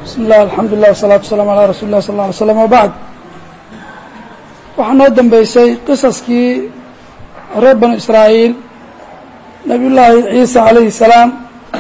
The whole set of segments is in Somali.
bismi illah alxamdulilah wasalatu wasalaamu calaa rasuli lah sal lla alay slam wabacd waxaa noo dambeysay qisaskii reer banu israa'iil nabiy llaahi ciisa calayhi salaam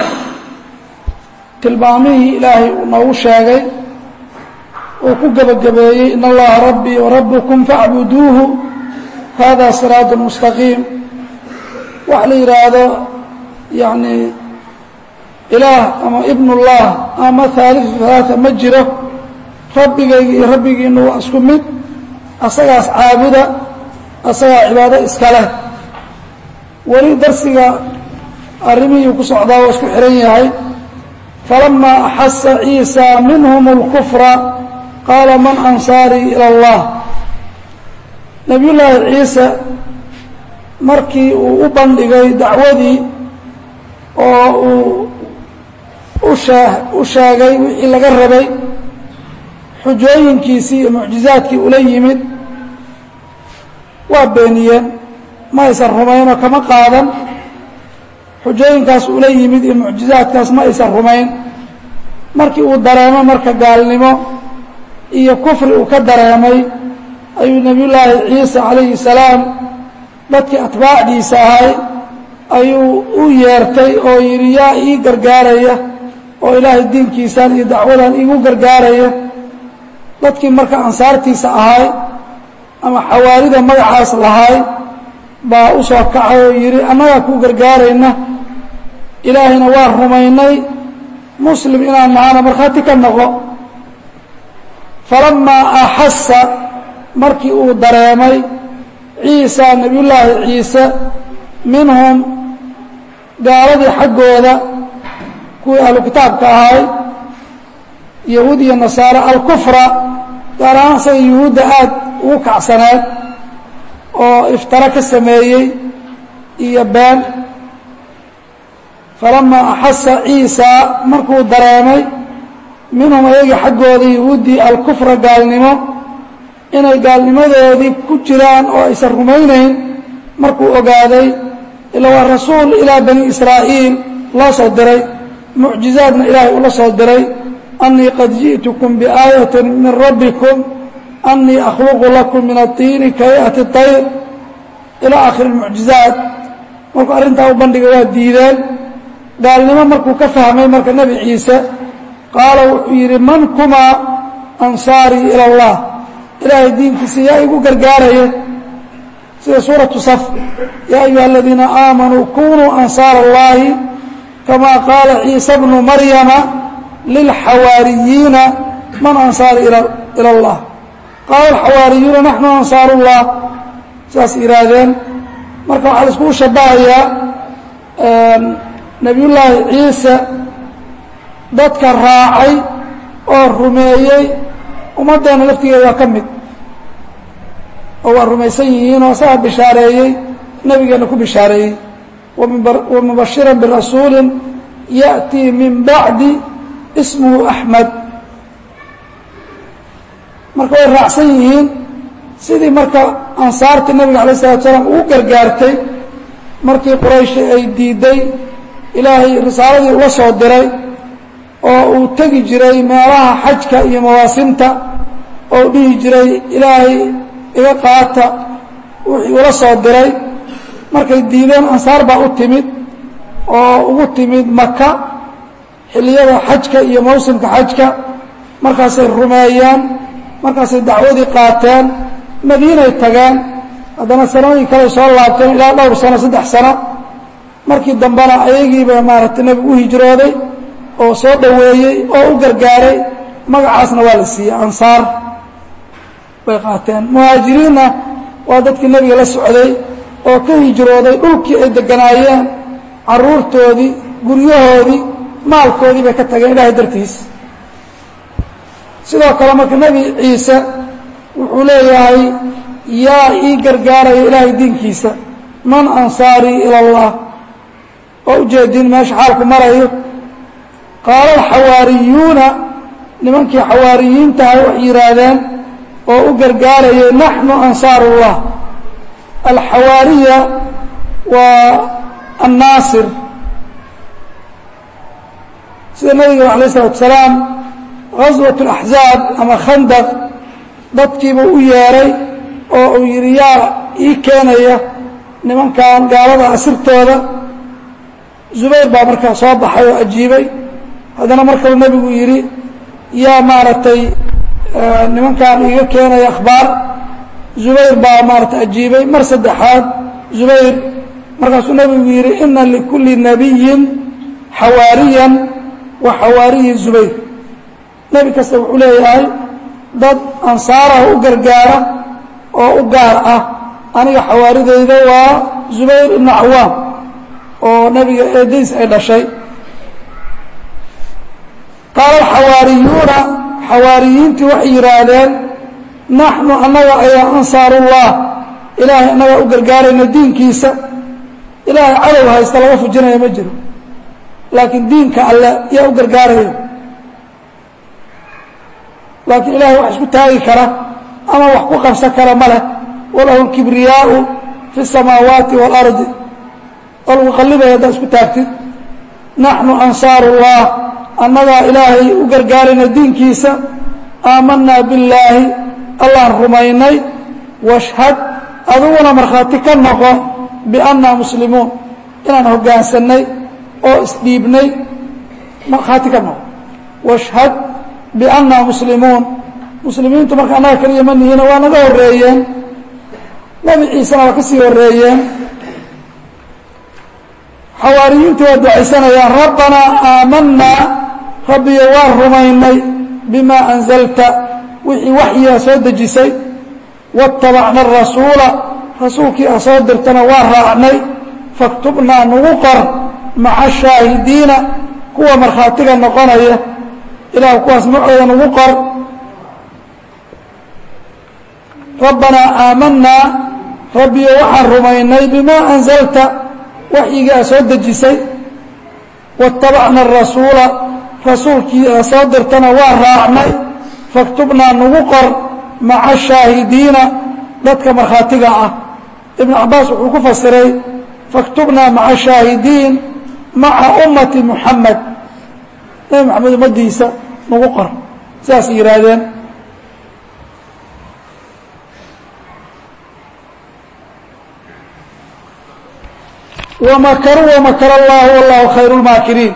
tilmaamihii ilaahay uu noogu sheegay uu ku gebagabeeyey in allaha rabbii warabukum facbuduuhu hada siraatu mustaqiim waxa la yidhaahdo yani ilaah ama ibnullah ama haaliu halaaa ma jiro rabbigayga iyo rabbigiina waa isku mid asagaas caabuda asagaa cibaado iska leh weli darsiga arrimihii ku socdaa waa isku xihan yahay falamaa axasa ciisa minhum اlkufra qaala man ansaarii ilى اllah nabiy llaahi ciise markii uu u bandhigay dacwadii oo uu ushaa u sheegay wixii laga rabay xujooyinkiisii iyo mucjizaadkii ula yimid waa beeniyeen ma aysan rumayn oo kama qaadan xujooyinkaas ula yimid iyo mucjizaadkaas ma aysan rumayn markii uu dareemo marka gaalnimo iyo kufri uu ka dareemay ayuu nebiy llaahi ciise calayhi salaam dadkii atbaacdiisa ahay ayuu u yeertay oo yidhi yaa ii gargaaraya oo ilaahay diinkiisaan iyo dacwadan iigu gargaaraya dadkii marka ansaartiisa ahay ama xawaarida magacaas lahay baa u soo kacay oo yidhi annagaa kuu gargaarayna ilaahayna waa rumaynay muslim inaan nahana markhaati ka noqo falamaa axasa markii uu dareemay ciisa nebiyullaahi ciise minhum gaaladii xaggooda kuwii ahlu kitaabka ahay yahuud iyo nasaare alkufra gaar ahaan isaga yuhuudda aad ugu kacsaneed oo iftaro ka sameeyey iyo been falamaa axasa ciisa markuu dareemay minhum ayagii xaggooda yahuuddii alkufra gaalnimo inay gaalnimadoodii ku jiraan oo aysan rumaynayn markuu ogaaday ila waa rasuul ilaa bani israa'iil loo soo diray mucjizaadna ilaahay ula soo diray annii qad ji'tukum biaayatin min rabbikum annii akhluqu lakum min aطiini kayati طayr ilaa akhiri mucjizaat markuu arrintaa u bandhigay waa diideen gaalnimo markuu ka fahmay marka nebi ciise qaala wuxuu yidhi man kumaa ansaarii ila اllah ilaahay diinkiisa yaa igu gargaaraya sida suuraةu saf yaa ayuha aladiina aamanuu kunuu ansaar اllahi kama qaala ciisa bnu maryama lilxawaariyiina man ansaari ilى اllah qaala alxawaariyuuna naxnu ansaaru اllah saas yihaahdeen marka waxaa la iskugu shabahayaa nebiy llaahi ciise dadka raacay oo rumeeyey ummaddeena laftigeeda waa ka mid oo waa rumaysan yihiin oo asaga bishaareeyey nebigeenna ku bishaareeyey wamubashira birasuuli ya'tii min bacdi ismuhu axmed marka way raacsan yihiin sidii marka ansaartii nabiga alayh isalatu salaam ugu gargaartay markii qurayshi ay diiday ilaahay risaaladii ula soo diray oo uu tegi jiray meelaha xajka iyo mawaasimta oo u dhihi jiray ilaahay iga qaata wixii ula soo diray markay diideen ansaar baa u timid oo ugu timid maka xilliyada xajka iyo mawsimka xajka markaasay rumeeyeen markaasay dacwadii qaateen madiinay tageen haddana sanooyin kaley soo laabteen ilaa dhowr sano saddex sano markii dambena ayagiiba maaragtay nebigu u hijrooday oo soo dhoweeyey oo u gargaaray magacaasna waa la siiyey ansaar bay qaateen muhaajiriinna waa dadkii nebiga la socday oo ka hijrooday dhulkii ay deganaayeen carruurtoodii guryahoodii maalkoodii bay ka tageen ilaahay dartiis sidoo kale marka nebi ciise wuxuu leeyahay yaa ii gargaaraya ilaahay diinkiisa man ansaarii ila allah oo ujeedin meesha xaalku marayo qaala alxawaariyuuna nimankii xawaariyiintahay waxay yidhaahdeen oo u gargaarayay naxnu ansaaru اllah alxawaariya waa annaasir sida nabiga alayه الsalatu salaam gaswat اlaxzaab ama khandaq dadkiibuu u yeeray oo uu yidhi yaa ii keenaya nimankan gaalada asirtooda zubayr baa markaa soo baxay oo ajiibay haddana mar kale nebigu yidhi yaa maaragtay nimankan iiga keenaya akhbaar zubayr baa maaratay ajiibay mar saddexaad zubayr markaasuu nebigu yidhi ina likulli nabiyin xawaariyan wa xawaariyi zubayr nebi kasta wuxuu leeyahay dad ansaarah u gargaara oo u gaar ah aniga xawaarideyda waa zubayr ibnu cawaam oo nebiga eedadiis ay dhashay qaala alxawaariyuuna xawaariyiintii waxay yidhaahdeen naxnu annaga ayaa ansaarullah ilaahay annagaa u gargaarayna diinkiisa ilaahay cadow haysta laga fujinaya ma jiro laakiin diinka alle yaa u gargaaraya laakiin ilahay wax isku taagi kara ama wax ku qabsan kara ma leh walahu lkibriyaau fi الsamaawaati wاlardi oo lagu qallibaya haddaad isku taagtid naxnu ansaaru اllah annagaa ilaahay u gargaarayna diinkiisa aamanaa billaahi allaan rumaynay washhad adiguna markhaati ka noqo biannaa muslimuun inaan hoggaansanay oo isdhiibnay markhaati ka noqo washhad biannaa muslimuun muslimiintu marka annaga keliya ma nihiina waa naga horreeyeen nebi ciisena waa ka sii horreeyeen xawaariyiintu waa ducaysanayaan rabbanaa aamanaa rabbiyo waan rumaynay bimaa anzalta wixii waxyigaa soo dejisay waاtabacna arasuula rasuulkii a soo dirtana waa raacnay faktubnaa nagu qor maca shaahidiina kuwa markhaatiga noqonaya ilaah kuwaas macooda nagu qor rabbanaa aamanaa rabbiyo waxaan rumaynay bimaa anzalta waxyigii a soo dejisay waاtabacna arasuula rasuulkii a soo dirtana waa raacnay faktubnaa nagu qor maca shaahidiina dadka markhaatiga ah ibnu cabaas wuxuu ku fasiray faktubnaa maca shaahidiin maca ummati muxamed nebi moxamed ummaddiisa nagu qor sidaas yidhaahdeen wamakaruu wamakar allahu wallahu khayru lmaakiriin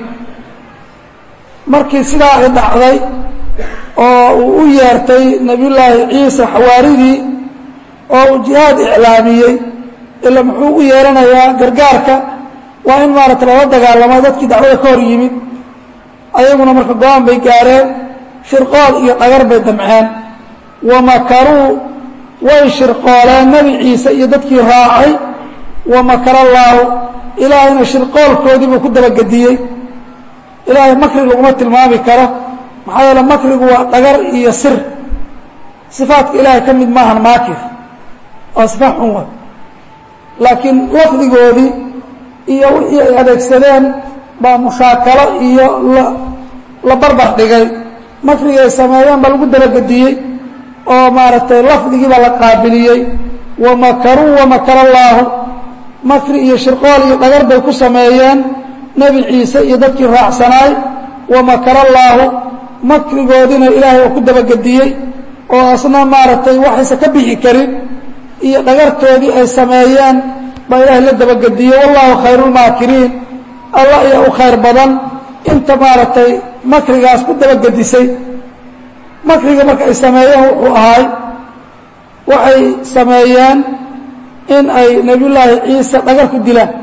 markii sidaa ay dhacday oo uu u yeertay nebiyullaahi ciisa xawaaridii oo uu jihaad iclaamiyey ila muxuu u yeeranayaa gargaarka waa in maarata lala dagaalamo dadkii dacwada ka hor yimid ayaguna marka go-aan bay gaareen shirqool iyo dhagar bay damceen wamakaruu way shirqooleen nebi ciise iyo dadkii raacay wamakar allaahu ilaahayna shirqoolkoodii buu ku dabagediyey ilaahay makri laguma tilmaami karo maxaa yeele makrigu waa dhagar iyo sir sifaadka ilaahay ka mid maahan maakir waa sifaat xun wa laakiin lafdigoodii iyo wixii ay adeegsadeen baa mushaakalo iyo la barbar dhigay makrigii ay sameeyeen baa lagu dabagediyey oo maaragtay lafdigii baa la qaabiliyey wamakaruu wamakar allaahu makri iyo shirqool iyo dhagar bay ku sameeyeen nebi ciise iyo dadkii raacsanaay wamakar allaahu makrigoodiina ilaahay oo ku dabagediyey oo asna maaragtay waxaysa ka bixi karin iyo dhagartoodii ay sameeyeen baa ilaahay la dabagediyey wallahu khayruulmaakiriin allah ayaa u khayr badan inta maaragtay makrigaas ku dabagedisay makriga marka ay sameeyeen wuxuu ahay waxay sameeyeen in ay nebiyullaahi ciise dhagar ku dilaan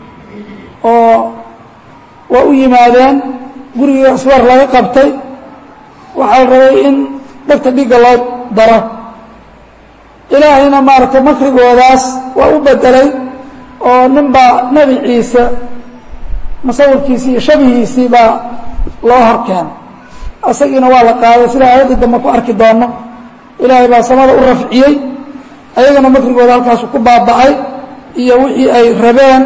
oo waa u yimaadeen guriga aswar laga qabtay waxaa la rabay in dhegta dhigga loo daro ilaahayna maaragtay makrigoodaas waa u bedelay oo nin baa nebi ciise masawirkiisii iyo shabihiisii baa loo hor keenay isagiina waa la qaaday sida aayadda dambe ku arki doono ilaahay baa samada u rafciyey ayagana makrigooda halkaasu ku baaba'ay iyo wixii ay rabeen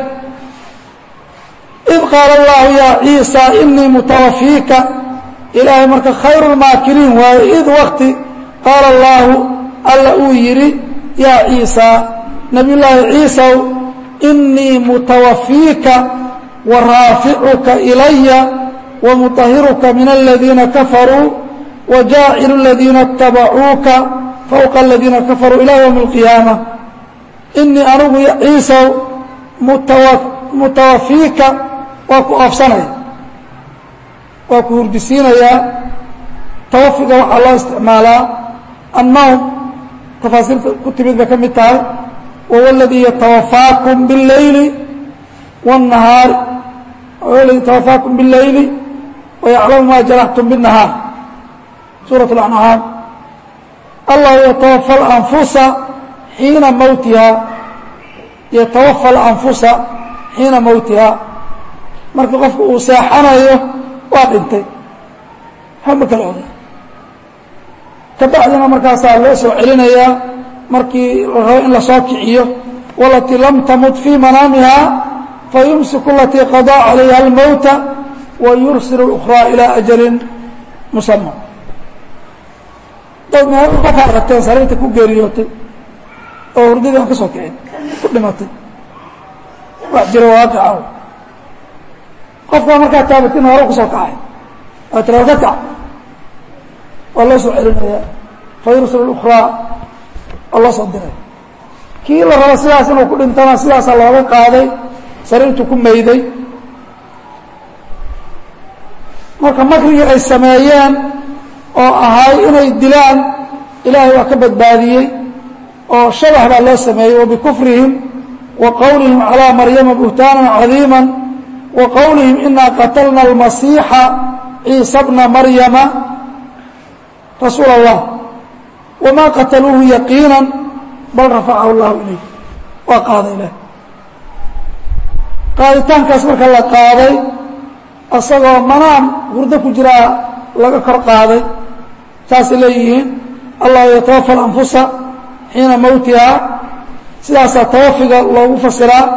id qaala allahu yaa ciisa inii mutawafiika ilaahay marka khayru lmaakiriin waaye id wakti qaala allaahu alla uu yidhi yaa ciisa nabiyullaahi ciisaw inii mutawafiika wa raaficuka ilaya wa mutahiruka min aladiina kafaruu wajaacilu aladiina اtabacuuka fowqa aladiina kafaruu ilaa ywmi اlqiyaama inii anigu ciisaw mutawafiika waa ku oofsanaya waa ku hurdisiinayaa tawafiga waxaa loo isticmaalaa annowm tafaasiirta ku timid bay ka mid tahay wahuwa aladii yatawafaakum biاleyli wالnahaari wahuwa aladii yatawafaakum biاleyli wayaclamu ma jaraxtum bالnahaar suuraة اlancaam allahu yatawafa اlanfusa xiina mowtiha yatawafa alanfusa xiina mowtiha marka qofku uu seexanayo waa dhintay hama kala oday kabacdina markaasaa loo soo celinayaa markii la rabo in lasoo kiciyo walatii lam tamut fii manaamiha fayumsiku alatii qadaa calayha almowta wayursil اlأkhraa ilaa ajalin musama dad meel markaa aragteen sariirta ku geeriyootay oo hurdadii aan ka soo kicin ku dhimatay wax jiro waaqicah qofkaa markaa taabatin hore kusoo kacay waa tira ka kac waa loo soo celinaya fayursil اlأkhraa waa loo soo diray kii la rabo sidaas inuu ku dhintana sidaasaa looga qaaday sariirtu ku mayday marka makrigii ay sameeyeen oo ahay inay dilaan ilaahay waa ka badbaadiyey oo shabax baa loo sameeyey wabikufrihim wa qowlihim calىa maryama buhtaanan cadiima wa qowlihim inaa qatalna almasiixa ciisa bna maryama rasuul allah wamaa qataluuhu yaqiina bal rafacahu llahu ilayh waa qaaday ilah qaaditaankaas marka la qaaday asagoo manaan hurdo ku jiraa laga kor qaaday saasay leeyihiin allahu yatawafa alanfusa xiina mowtiha sidaasaa tawafiga loogu fasiraa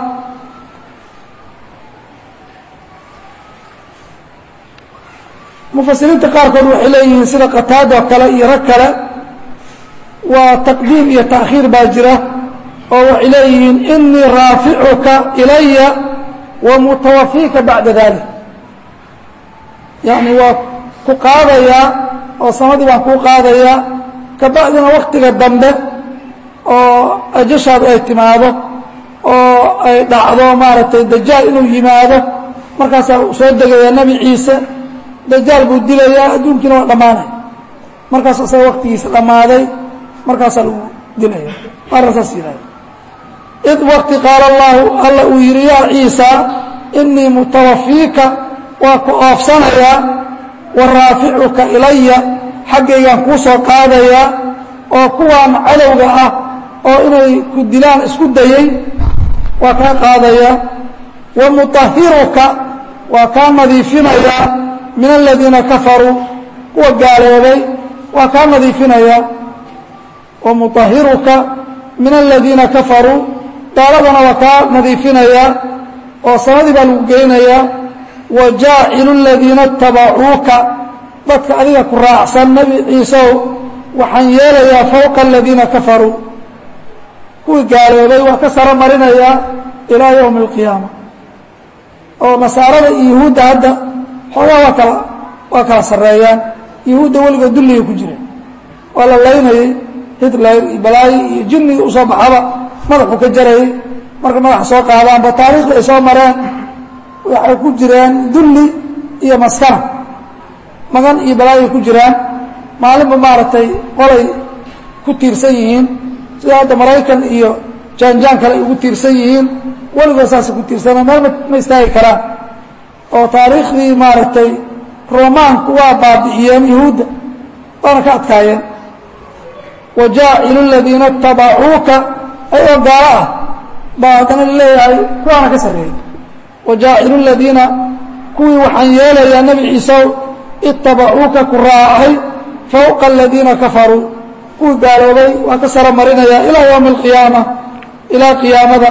mufasiriinta qaarkood waxay leeyihiin sida qataado kale iyo rag kale waa taqdiim iyo taakhiir baa jira oo waxay leeyihiin inii raaficuka ilaya wa mutawafiika bacda dalik yacni waa ku qaadayaa oo samadii baan kuu qaadayaa kabacdina waktiga dambe oo ajashaadu ay timaado oo ay dhacdo maaragtay dajaal inuu yimaado markaasaa soo degayaa nebi ciise dajaal buu dilayaa adduunkiina waa dhammaanaya markaas isaga waktigiisa dhammaaday markaasaa lagu dilaya maarna saas yihahda id wakti qaala allahu alla uu yidhi yaa ciisa inii mutawafiika waa ku oofsanayaa wa raaficuka ilaya xaggaygaan kuu soo qaadayaa oo kuwaan cadowga ah oo inay ku dilaan isku dayay waa kaa qaadayaa wa mutahiruka waa kaa nadiifinayaa min aladiina kafaruu kuwa gaaloobay waa kaa nadiifinayaa wa mutahiruka min aladiina kafaruu gaaladana waa kaa nadiifinayaa oo sanadii baa lagu geynayaa wa jaacilu aladiina itabacuuka dadka adiga ku raacsan nebi ciiseow waxaan yeelayaa fowqa aladiina kafaruu kuwii gaaloobay waa ka saro marinayaa ilaa yowmi alqiyaama oo nasaarada iyo yuhuudda hadda xoogaa waa kala waa kala sarreeyaan yuhuudda weligood dulliga ku jireen waa la laynayey hitler iyo balaayi iyo jinniga usoo baxaba madaxuu ka jarayay marka madaxa soo qaadaanba taariikhda ay soo mareen waxay ku jireen dulli iyo maskana magan iyo balaayay ku jiraan maalinba maaragtay qolay ku tiirsan yihiin sida hadda maraykan iyo jaanjaan kale ay ugu tiirsan yihiin weligood saasay ku tiirsaneen meel ma istaagi karaan oo taariikhdii maaragtay romaanku waa baabi'iyeen yuhuudda waana ka adkaayeen wa jaacilu aladiina itabacuuka ayagoo gaalo ah baa haddana laleeyahay kuwaana ka sarreeyey wa jaacilu aladiina kuwii waxaan yeelayaa nebi ciisew itabacuuka ku raacay fowqa aladiina kafaruu kuwii gaaloobay waa ka saro marinayaa ilaa yowmi alqiyaama ilaa qiyaamada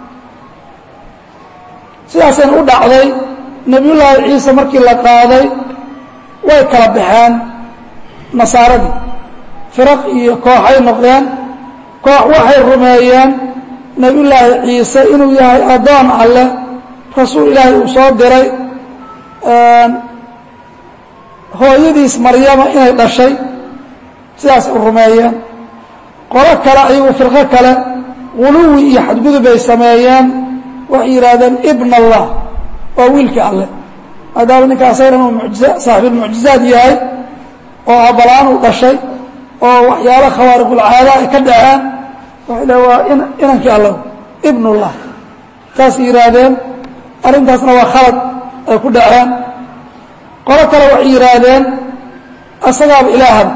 sidaasayna u dhacday nebiyullaahi ciise markii la qaaday way kala baxeen nasaaradii firaq iyo kooxay noqdeen koox waxay rumeeyeen nebiyullaahi ciise inuu yahay addoon alleh rasuul ilaahay uu soo diray hooyadiis maryama inay dhashay sidaas u rumeeyeen qolo kale ayagu firqo kale guluwi iyo xadgudub ay sameeyeen waxay yidhaahdeen ibn allah waa wiilka alleh maadaama ninka asagana uu mujiza saaxiibulmucjizaad yahay oo abalaan uu dhashay oo waxyaalo khawaariqulcaada ay ka dhaceen waxay le waa inankii alla ibnullah saasay yidhaahdeen arrintaasna waa khalad ay ku dhaceen qolo kale waxay yidhaahdeen asagaaba ilaahaba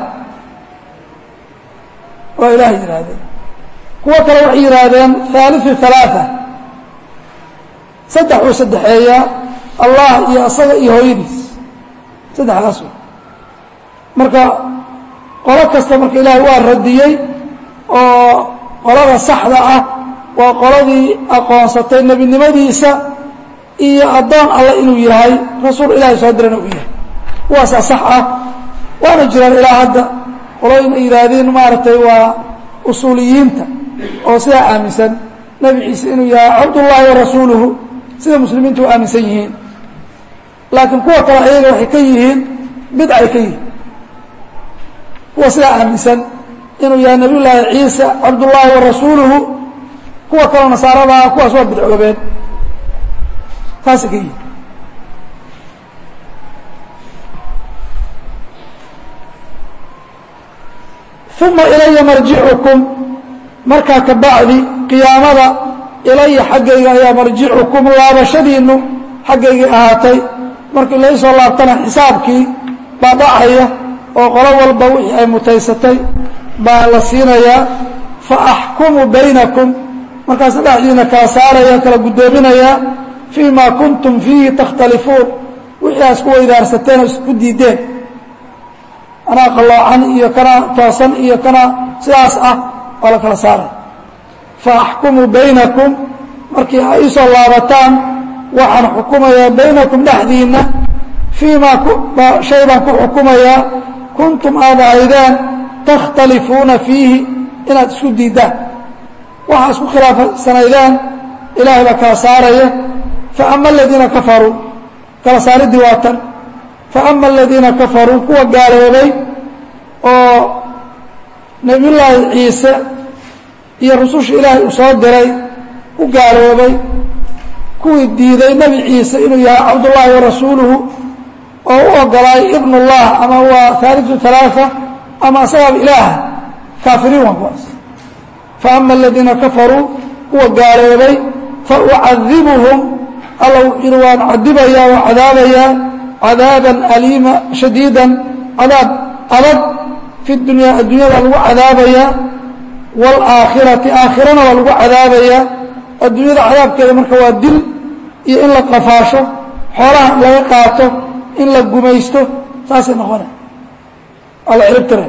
waa ilaah yidhaahdeen kuwo kale waxay yidhaahdeen haaliu halaaa saddex uu saddexeeyaa allah iyo asaga iyo hooyadiis saddexdaas wey marka qolo kasta marka ilaahay waa radiyey oo qolada saxda ah waa qoladii aqoonsatay nebinimadiisa iyo addoon alle inuu yahay rasuul ilaahay soo dirana uu yahay kuwaasaa sax ah waana jiraan ilaa hadda qolooyin ay yidhaahdeen maaragtay waa usuuliyiinta oo sidaa aaminsan nebi ciise inuu yahay cabdullaahi wa rasuuluhu sida muslimiintu u aaminsan yihiin laakiin kuwa kale ayaga waxay ka yihiin bidcay ka yihiin kuwa sidaa aaminsan inuu yahay nabiy llaahi ciisa cabdullaahi wa rasuuluhu kuwa kaleo nasaaradaa kuwaas waa bidcoobeen taasay ka yihiin uma ilaya marjicukum markaa ka bacdi qiyaamada ilaya xaggayga ayaa marjicukum laabashadiinu xaggaygay ahaatay markii laysoo laabtana xisaabkii baa dhacaya oo qolo walba wixii ay mutaysatay baa la siinayaa fa axkumu baynakum markaasa dhexdiina kala saaraya kala guddoominayaa fii ma kuntum fiihi takhtalifuun wixii aa isku weydaarsateen oo isku diideen anaa qalloocan iyo kana toosan iyo kana sidaas ah waa la kala saaray fa axkumu baynakum markii ay isoo laabataan waxaan xukumayaa baynakum dhexdiinna fii maa shay baan ku xukumayaa kuntum aad ahaydeen takhtalifuuna fiihi inaad isku diiddaan waxaa isku khilaafsanaydeen ilaahay baa kala saaraya faama aladiina kafaruu kala saariddii waa tan faama aladiina kafaruu kuwa gaaloobay oo nebiyullaahi ciise iyo rususha ilaahay uu soo diray u gaaloobay kuwii diiday nebi ciise inuu yahay cabdullaahi wa rasuuluhu oo u ogolaay ibnullah ama waa haaliu alaaa ama asagaaba ilaaha kaafiriin waa kuwaas faama aladiina kafaruu kuwa gaaloobay faucadibuhum alla wuxuu yihi waan cadibayaa waa cadaabayaa cadaaban aliima shadiidan cadaab adag fi dunyaa addunyada lagu cadaabayaa wاlaakhirati aakhirana waa lagu cadaabayaa adduunyada cadaabkeeda marka waa dil iyo in la qafaasho xoolaha in laga qaato in la gumaysto saasay noqona waa la ciribtira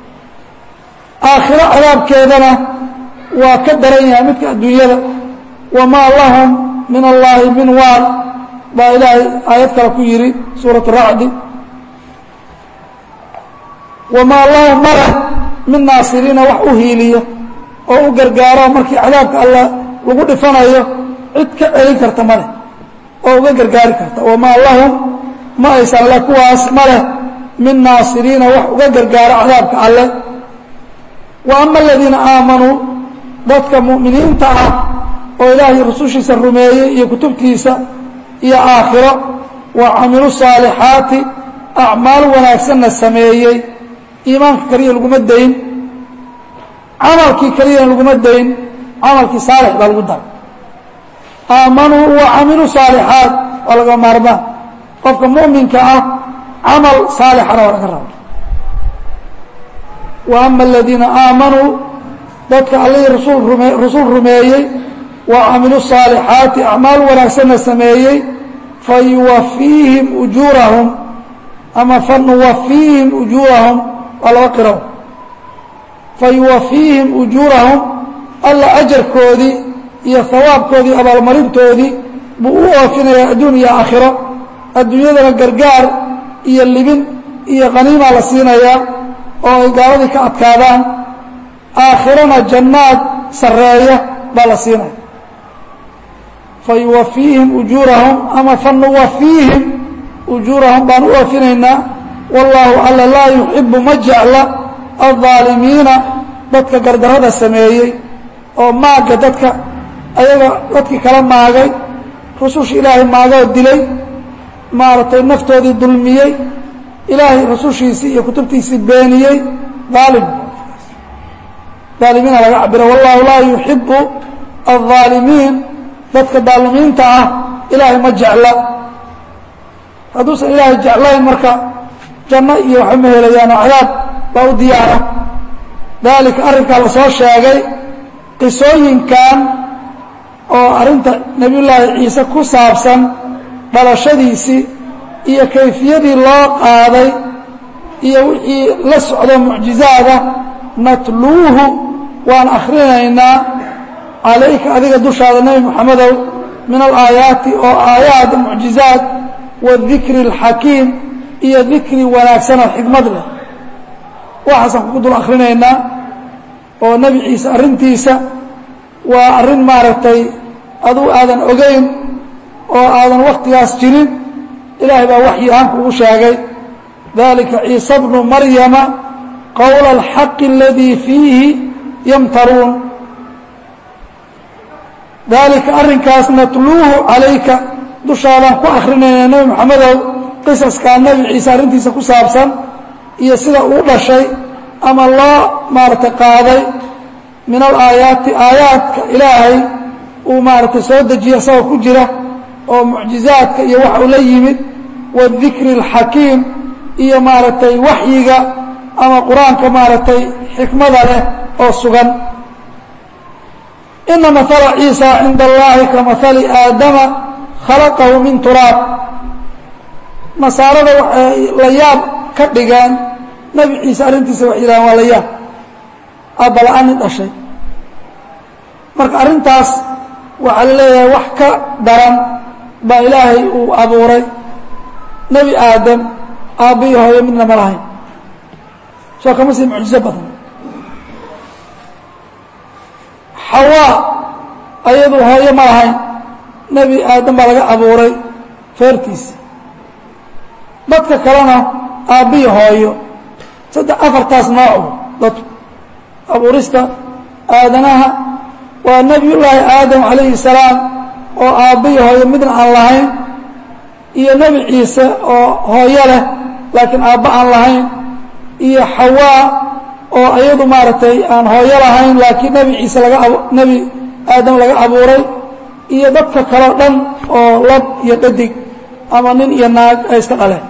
aakhiro cadaabkeedana waa ka daran yahay midka adduunyada wamaa lahum min allaahi min waal baa ilaahay aayad kale ku yidhi suurat racdi wamaa lahum male min naasiriina wax u hiiliya oo u gargaaro markii cadaabka alla lagu dhifanayo cid ka celin karta maleh oo uga gargaari karta wamaa lahum ma aysan le kuwaas maleh min naasiriina wax uga gargaaro cadaabka alle wa ama aladiina aamanuu dadka mu'miniinta ah oo ilaahay rusushiisa rumeeyey iyo kutubtiisa iyo aakhiro wa camilu saalixaati acmaal wanaagsanna sameeyey iimaanka keliya laguma dayn camalkii keliyana laguma dayn camalkii saalix baa lagu daray aamanuu wa camiluu saalixaat waa laga maarmaan qofka mu'minka ah camal saalixana waa laga raba wa ama aladiina aamanuu dadka allihii rasul rume rasul rumeeyey wa camiluu saalixaati acmaal wanaagsanna sameeyey fayuwafiihim ujuurahum ama fanuwafiihim ujuurahum waa laba qiro fayuwafiihim ujuurahum alla ajarkoodii iyo hawaabkoodii abaalmarintoodii buu u oofinayaa adduun iyo aakhiro adduunyadana gargaar iyo libin iyo qaniimaa la siinayaa oo ay gaaladii ka adkaadaan aakhirana jannaad sarreeya baa la siinaya fayuwafiihim ujuurahum ama fanuwafiihim ujuurahum baan u oofinaynaa wallaahu alla laa yuxibu ma jecla aldaalimiina dadka gardarrada sameeyey oo maagga dadka ayaga dadkii kala maagay rususha ilaahay maagoo dilay maaragtay naftoodii dulmiyey ilaahay rusushiisii iyo kutubtiisii beeniyey aalim aalimiina laga cabiro wallahu laa yuxibu aldaalimiin dadka daalimiinta ah ilaahay ma jecla hadduusan ilaahay jeclayn marka janno iyo waxba ma helayaan oo cadaab baa u diyaara daalika arrinkaa la soo sheegay qisooyinkan oo arrinta nebiyullaahi ciise ku saabsan dhalashadiisii iyo kayfiyadii loo qaaday iyo wixii la socdo mucjizaada natluuhu waan akhrinaynaa calayka adiga dushaada nebi moxamedow min alaayaati oo aayaad mucjizaad wadikri اlxakiim iyo dikri wanaagsanoo xikmad leh waxaasaan kugu dul akhrinaynaa oo nebi ciise arrintiisa waa arrin maaragtay aduu aadan ogeyn oo aadan wakhtigaas jirin ilaahay baa waxyi ahaan kugu sheegay dalika ciise bnu maryama qowla alxaqi aladii fiihi yamtaruun daalika arrinkaas natluuhu calayka dushaadaan ku akrinayna nebi moxamedow qisaskaa nebi ciise arrintiisa ku saabsan iyo sida uu dhashay ama loo maaragtay qaaday min alaayaati aayaadka ilaahay uu maaragtay soo dejiya isagoo ku jira oo mucjizaadka iyo waxa uu la yimid wadikri اlxakiim iyo maaragtay waxyiga ama qur-aanka maaragtay xikmada leh oo sugan ina maala ciisa cinda allahi ka maali aadama khalaqahu min turaab nasaarada waxay la yaab ka dhigeen nebi ciise arrintiisa waxay yidhahaan waa la yaab aabala-aan nin dhashay marka arrintaas waxaa la leeyahay wax ka daran baa ilaahay uu abuuray nebi aadam aabbiyo hooyo midna ma lahayn soo kama sii mucjizo badan xawaa ayadu hooyo ma lahayn nebi aadam baa laga abuuray feertiisa dadka kalena aabbiyo hooyo saddex afartaas noocu dadku abuurista aadanaha waa nebiyullaahi aadam calayhi salaam oo aabbiyo hooyo midna aan lahayn iyo nebi ciise oo hooyo leh laakiin aabba aan lahayn iyo xawaa oo iyadu maaragtay aan hooyo lahayn laakiin nebi ciise laga ab nebi aadam laga abuuray iyo dadka kaleo dhan oo lab iyo dhadig ama nin iyo naag ay iska dhaleen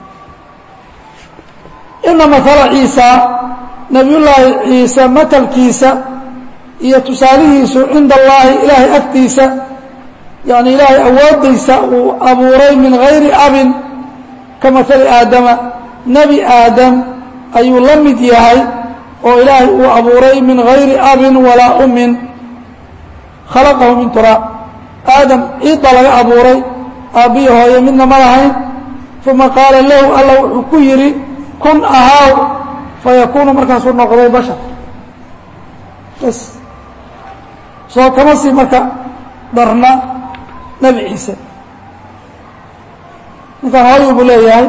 ina maala ciisa nebiyullaahi ciise matalkiisa iyo tusaalihiisu cinda allaahi ilaahay agtiisa yani ilaahay awoodaysa uu abuuray min gayri abin ka maali aadama nebi aadam ayuu la mid yahay oo ilaahay uu abuuray min gayri abin walaa ummin khalaqahu min turaab aadam ciid baa laga abuuray aabbiyo hooyo midna ma lahayn uma qaala lahu alla wuxuu ku yidhi kun ahaaw fayakuunu markaasuu noqday bashar bas soo kama sii marka darna nebi ciise ninkaan hooyu buu leeyahay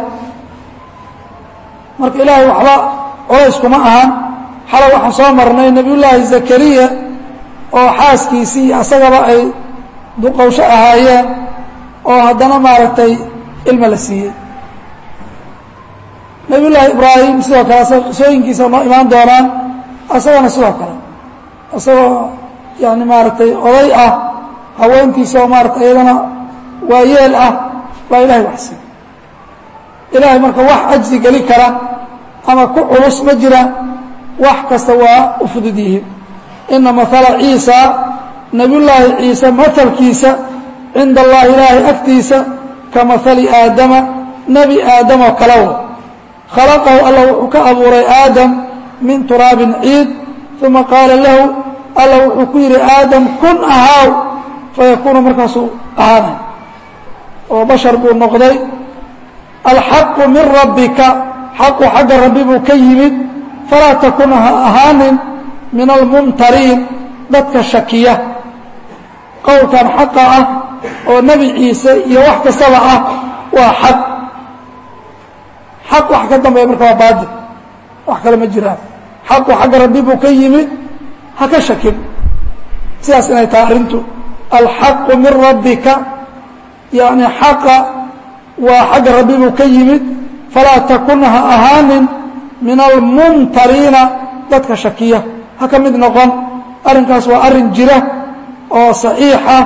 marka ilaahay waxba colays kuma ahan xalay waxaan soo marnay nebiyullaahi zakariya oo xaaskiisii iyo asagaba ay duqowsho ahaayeen oo haddana maaragtay ilma la siiyey nebiyullaahi ibraahim sidoo kale asaga qisooyinkiisa noo imaan doonaan asagana sidoo kale isagoo yani maaragtay oday ah haweentiisa oo maaratay iyadana waayeel ah baa ilahay wax siiy ilaahay marka wax cajzi geli kara ama ku culus ma jira wax kasta waa u fudud yihiin ina maala ciisa nebiyullaahi ciise matalkiisa cinda allahi ilaahay agtiisa ka maali aadama nebi aadam oo kalew khalaqahu alla wuxuu ka abuuray aadam min turaabin ciid uma qaala lahu alla wuxuu ku yidhi aadam kun ahaaw fayakuunu markaasuu ahaanay oo bashar buu noqday alxaqu min rabbika xaqu xagga rabbi buu ka yimid falaa takun ha ahaanin min almumtariin dadka shakiya qowlkan xaqa ah oo nebi ciise iyo wax kastaba ah waa xaq xaq wax ka dambeeya marka waa baadil wax kale ma jiraan xaqu xagga rabbi buu ka yimid ha ka shakin sidaas inay tahay arrintu alxaqu min rabbika yani xaqa waa xagga rabbi buu ka yimid falaa takun ha ahaanin min almumtariina dadka shakiya ha ka mid noqon arrinkaas waa arrin jira oo saxiixa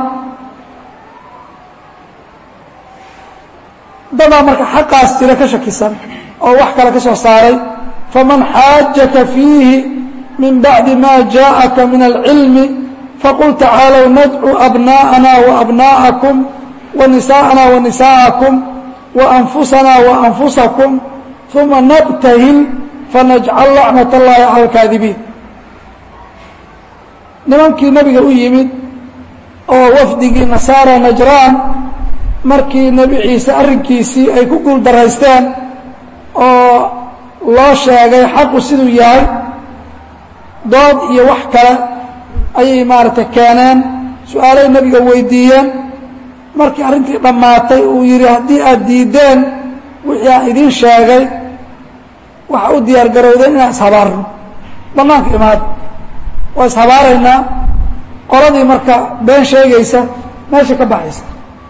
dadaa marka xaqaas jira ka shakisan oo wax kale ka soo saaray faman xaajaka fiihi min bacdi ma jaaءaka min alcilmi faqul tacaalow nadcu abna'ana waabna'akum wanisaءana wanisaءakum waanfusana waanfusakum uma nabtahil fanajcal lacnat اllahi cala alkaadibiin nimankii nabiga u yimid oo wafdigii nasaara najraan markii nebi ciise arrinkiisii ay ku guul daraysteen oo loo sheegay xaqu siduu yahay dood iyo wax kale ayay maaragtay keeneen su-aalay nebiga weydiiyeen markii arrintii dhammaatay uu yidhi haddii aad diiddeen wixii aan idiin sheegay waxa u diyaar garowdeen inaan ishabaarno bannaanka imaada waa ishabaaraynaa qoladii marka been sheegaysa meesha ka baxaysa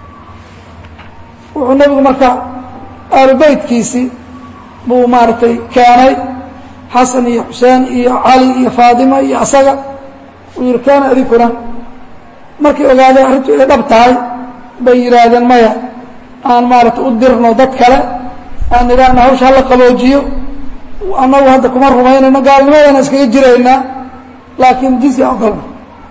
wuxuu nebigu marka aalu beytkiisii buu maaragtay keenay xasan iyo xuseen iyo cali iyo faadima iyo asaga uu yihi keena idinkuna markay ogaadeen arrintu inay dhab tahay bay yidhaahdeen maya aan maaragtay u dirno dad kale aan idhaahna hawsha hala qaboojiyo annagu hadda kuma rumaynayno gaalnimadana iskaga jiraynaa laakiin jizya ogolna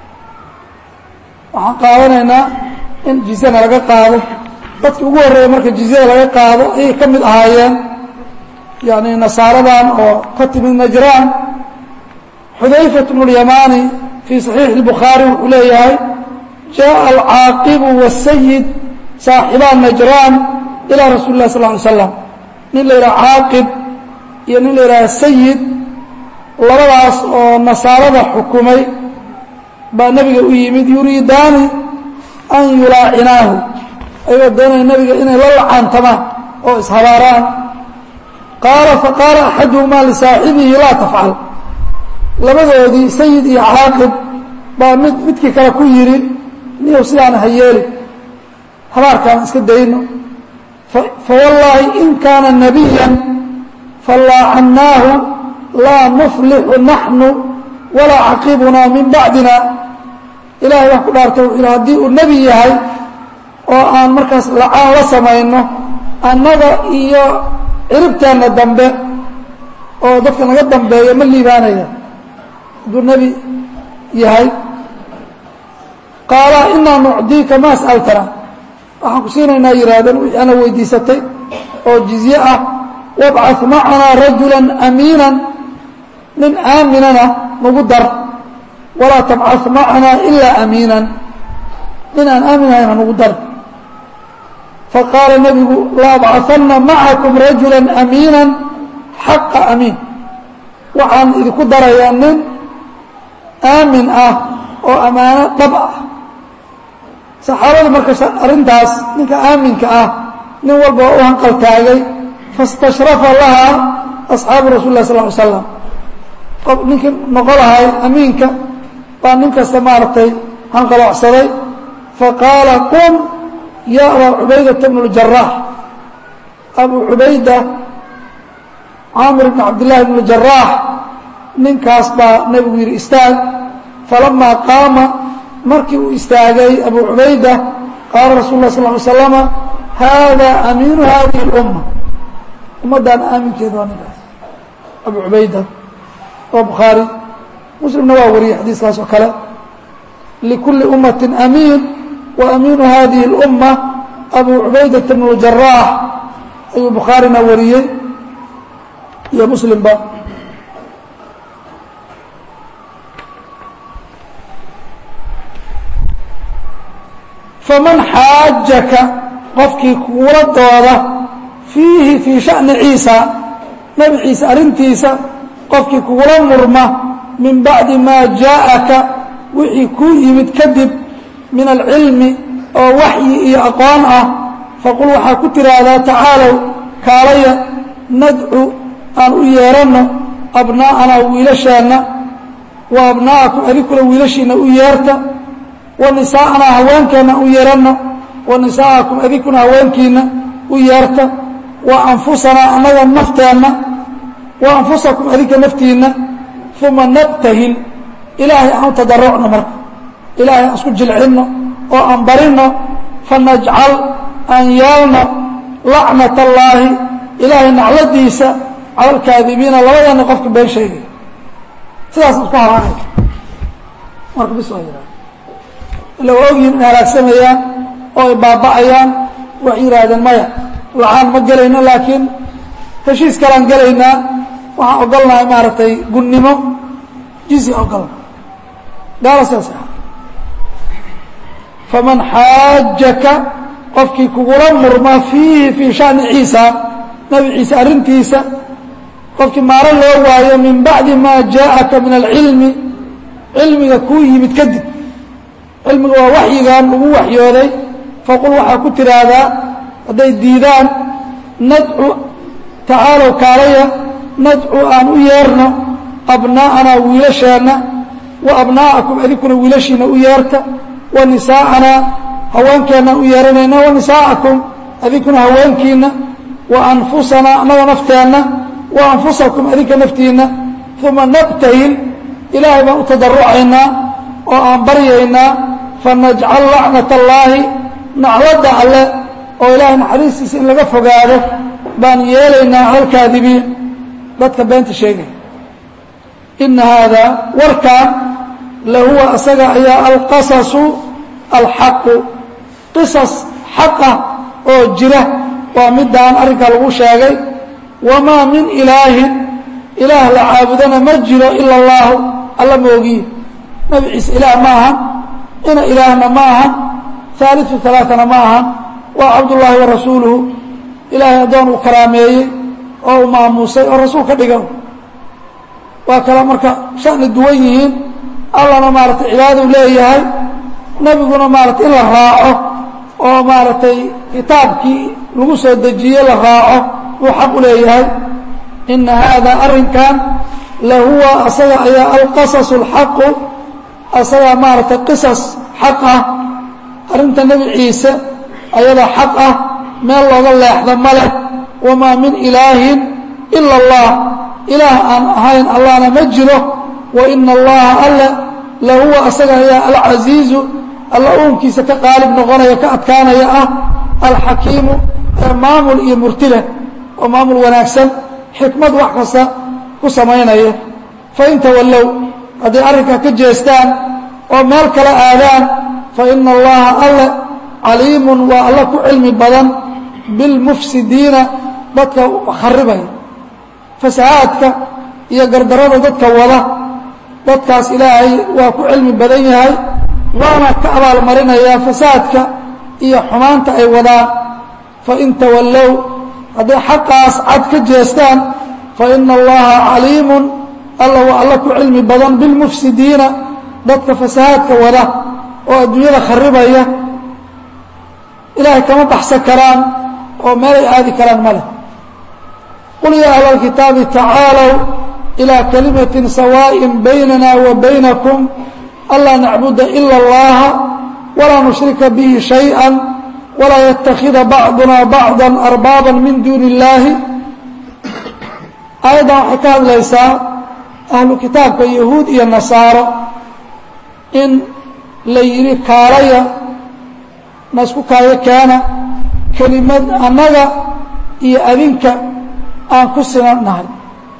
waxaan qaadanaynaa in jizyana laga qaado dadki ugu horreeya marka jizyada laga qaado ayay ka mid ahaayeen yani nasaaradan oo ka timid najraan xudayfat bnu اlyamaani fii صaxiixi الbukhaari wuxuu leeyahay jaءa alcaaqibu wالsayid saaxibaa najraan ilaa rasuuli lah sal ly slam nin la yidhaha caaqib iyo nin la yidhaha sayid labadaas oo nasaarada xukumay baa nebiga u yimid yuriidaani an yulaacinaahu ayagoo doonaya nebiga inay la lacaantamaan oo ishabaaraan qaala faqaala axaduhumaa lisaaxibihi laa tafcal labadoodii sayid iyo caaqib baa mid midkii kale ku yidhi niyow sidaana ha yeeli habaarkaan iska dayno fawallaahi in kaana nabiyan fallaacannaahu laa nuflixu naxnu walaa caqibunaa min bacdina ilahay wax ku dhaartay wuxuu yidhi haddii uu nebi yahay oo aan markaas lacaan la samayno annaga iyo ciribteenna dambe oo dadka naga dambeeya ma liibaanaya hadduu nebi yahay qaala inaa nucdiika ma as'altana waxaan ku siinaynaa yidhaahdeen wixii ana weydiisatay oo jizye ah wabcad macanaa rajula amiinan nin aaminana nagu dar walaa tabcad macanaa ilaa amiinan nin aan aaminahayn ha nagu dar faqaala nebigu laabcahanna macakum rajula amiina xaqa amiin waxaan idinku darayaa nin aamin ah oo ammaano dhab ah saxaabada marka arrintaas ninka aaminka ah nin walba waa u hanqaltaagay fastashrafa lahaa asxaabu rasul lah sal ly slam qof ninkii noqo lahay amiinka baa nin kasta maaragtay hanqaloocsaday faqaala qum ya abaa cubaydata bn اljaraax abu cubayda caamir bn cabdillahi bn اljaraax ninkaas baa nebigu yidhi istaag falamaa qaama markii uu istaagay abu cubayda qaala rasul lah sal ly slama hada amiinu hadihi اlumma ummaddan aaminkeeda waa ninkaas abu cubayda waa bukhaari muslimna waa wariyey xadiiskaas oo kale likulli ummati amiin wa amiinu hadihi اlumma abu cubaydata bn اljaraax ayuu bukhaarina wariyey iyo muslimba faman xaajaka qofkii kuula dooda fiihi fii sha'ni ciisa nebi ciise arrintiisa qofkii kugula murma min bacdi maa jaaءaka wixii kuu yimid kadib min alcilmi oo waxyi iyo aqoon ah faqul waxaa ku tiraahdaa tacaalow kaalaya nadcu aan u yeeranno abnaa'anaa wiilasheenna wa abnaa'akum adinkuna wiilashiinna u yeerta wa nisaa'anaa haweenkeenna u yeeranno wa nisaa'akum adinkuna haweenkiinna u yeerta wa anfusanaa annaga nafteenna wa anfusakum adinka naftiinna uma nabtahil ilaahay aan u tadarucno marka ilaahay aan isku jilcinno oo aan barinno fanajcal aan yeelno lacnat allaahi ilaahay nacladiisa cala alkaadibiina labadana qofka been sheegay sidaas isku haraanay marka bis waa yidhahda ila waa ogyihin inay halaagsamayaan oo ay baaba'ayaan waxay yidhaahdeen maya lacaan ma gelayno laakiin heshiis kalaan gelaynaa waxaan ogolnahay maaragtay gunnimo jizya ogolna gaala sidaas ah faman xaajaka qofkii kugula murma fiihi fii shani ciisa nabi ciise arrintiisa qofkii maaro loo waayo min bacdi maa jaaءaka min alcilmi cilmiga kuu yimid kadib cilmiga waa waxyigan lagu waxyooday faqul waxaa ku tiraahdaa hadday diidaan nadcu tacaalow kaalaya nadcu aan u yeerno abnaa'anaa wiilasheenna wa abnaa'akum adinkuna wiilashiina u yeerta wa nisaa'anaa haweenkeennaan u yeeranayna wa nisaa'akum adinkuna haweenkiinna wa anfusanaa annaga nafteenna wa anfusakum adinka naftiinna uma nabtahil ilaahay baan u tadarucaynaa oo aan baryaynaa fanajcal lacnat allaahi nacladda alle oo ilaahay naxariistiisa in laga fogaado baan yeelaynaa cala alkaadibiin dadka beenta sheegaya ina haadaa warkan lahuwa asaga ayaa alqasasu alxaqu qisas xaqa oo jira waa midaan arrinkaa lagu sheegay wamaa min ilaahin ilaah la caabudana ma jiro ila allaahu alla moogiye nabi ciise ilaah ma ahan ina ilaahna ma ahan haaliu alaaana ma ahan waa cabdullaahi wa rasuuluhu ilaahay addoon uu karaameeyey oo uu maamuusay oo rasuul ka dhigan waa kala marka shani duwan yihiin allana maaragtay cibaadadu leeyahay nebiguna maaratay in la raaco oo maaragtay kitaabkii lagu soo dejiye la raaco buu xaq u leeyahay ina haadaa arrinkan lahuwa asaga ayaa alqasasu alxaqu asagaa maaragtay qisas xaq ah arrinta nebi ciise ayadaa xaq ah meel looga leexda ma leh wamaa min ilaahin ila allah ilaah aan ahayn allahna ma jiro wa ina allaha alle lahuwa asaga ayaa alcasiizu alla uunkiisa ka qaalib noqonaya ka adkaanaya ah alxakiimu ee maamul iyo murtileh oo maamul wanaagsan xikmad wax kasta ku samaynaya fain tawallow hadday arrinkaa ka jeestaan oo meel kala aadaan fa ina allaha alle caliimun waa alla ku cilmi badan bilmufsidiina dadka kharibaya fasahaadka iyo gardarada dadka wada dadkaas ilaahay waa ku cilmi badan yahay waana ka abaalmarinayaa fasaadka iyo xumaanta ay wadaan fain tawallow hadday xaqaas cad ka jeestaan faina allaha caliimun alla waa alla ku cilmi badan bilmufsidiina dadka fasahaadka wada oo adduunyada kharibaya ilaahay kama baxsan karaan oo meelay aadi karaan ma leh qul yaa ahla alkitaabi tacaalow ilaa kalimatin sawaaءin baynana wa baynakum anlaa nacbuda ila اllaha walaa nushrika bihi shayئa walaa yatakida bacduna bacda arbaaba min duuni اllaahi aayaddan waxay ka hadlaysaa ahlu kitaabka yahuud iyo nasaaro in la yidhi kaalaya na isku kaayo keena kelimad annaga iyo adinka aan ku sinan nahay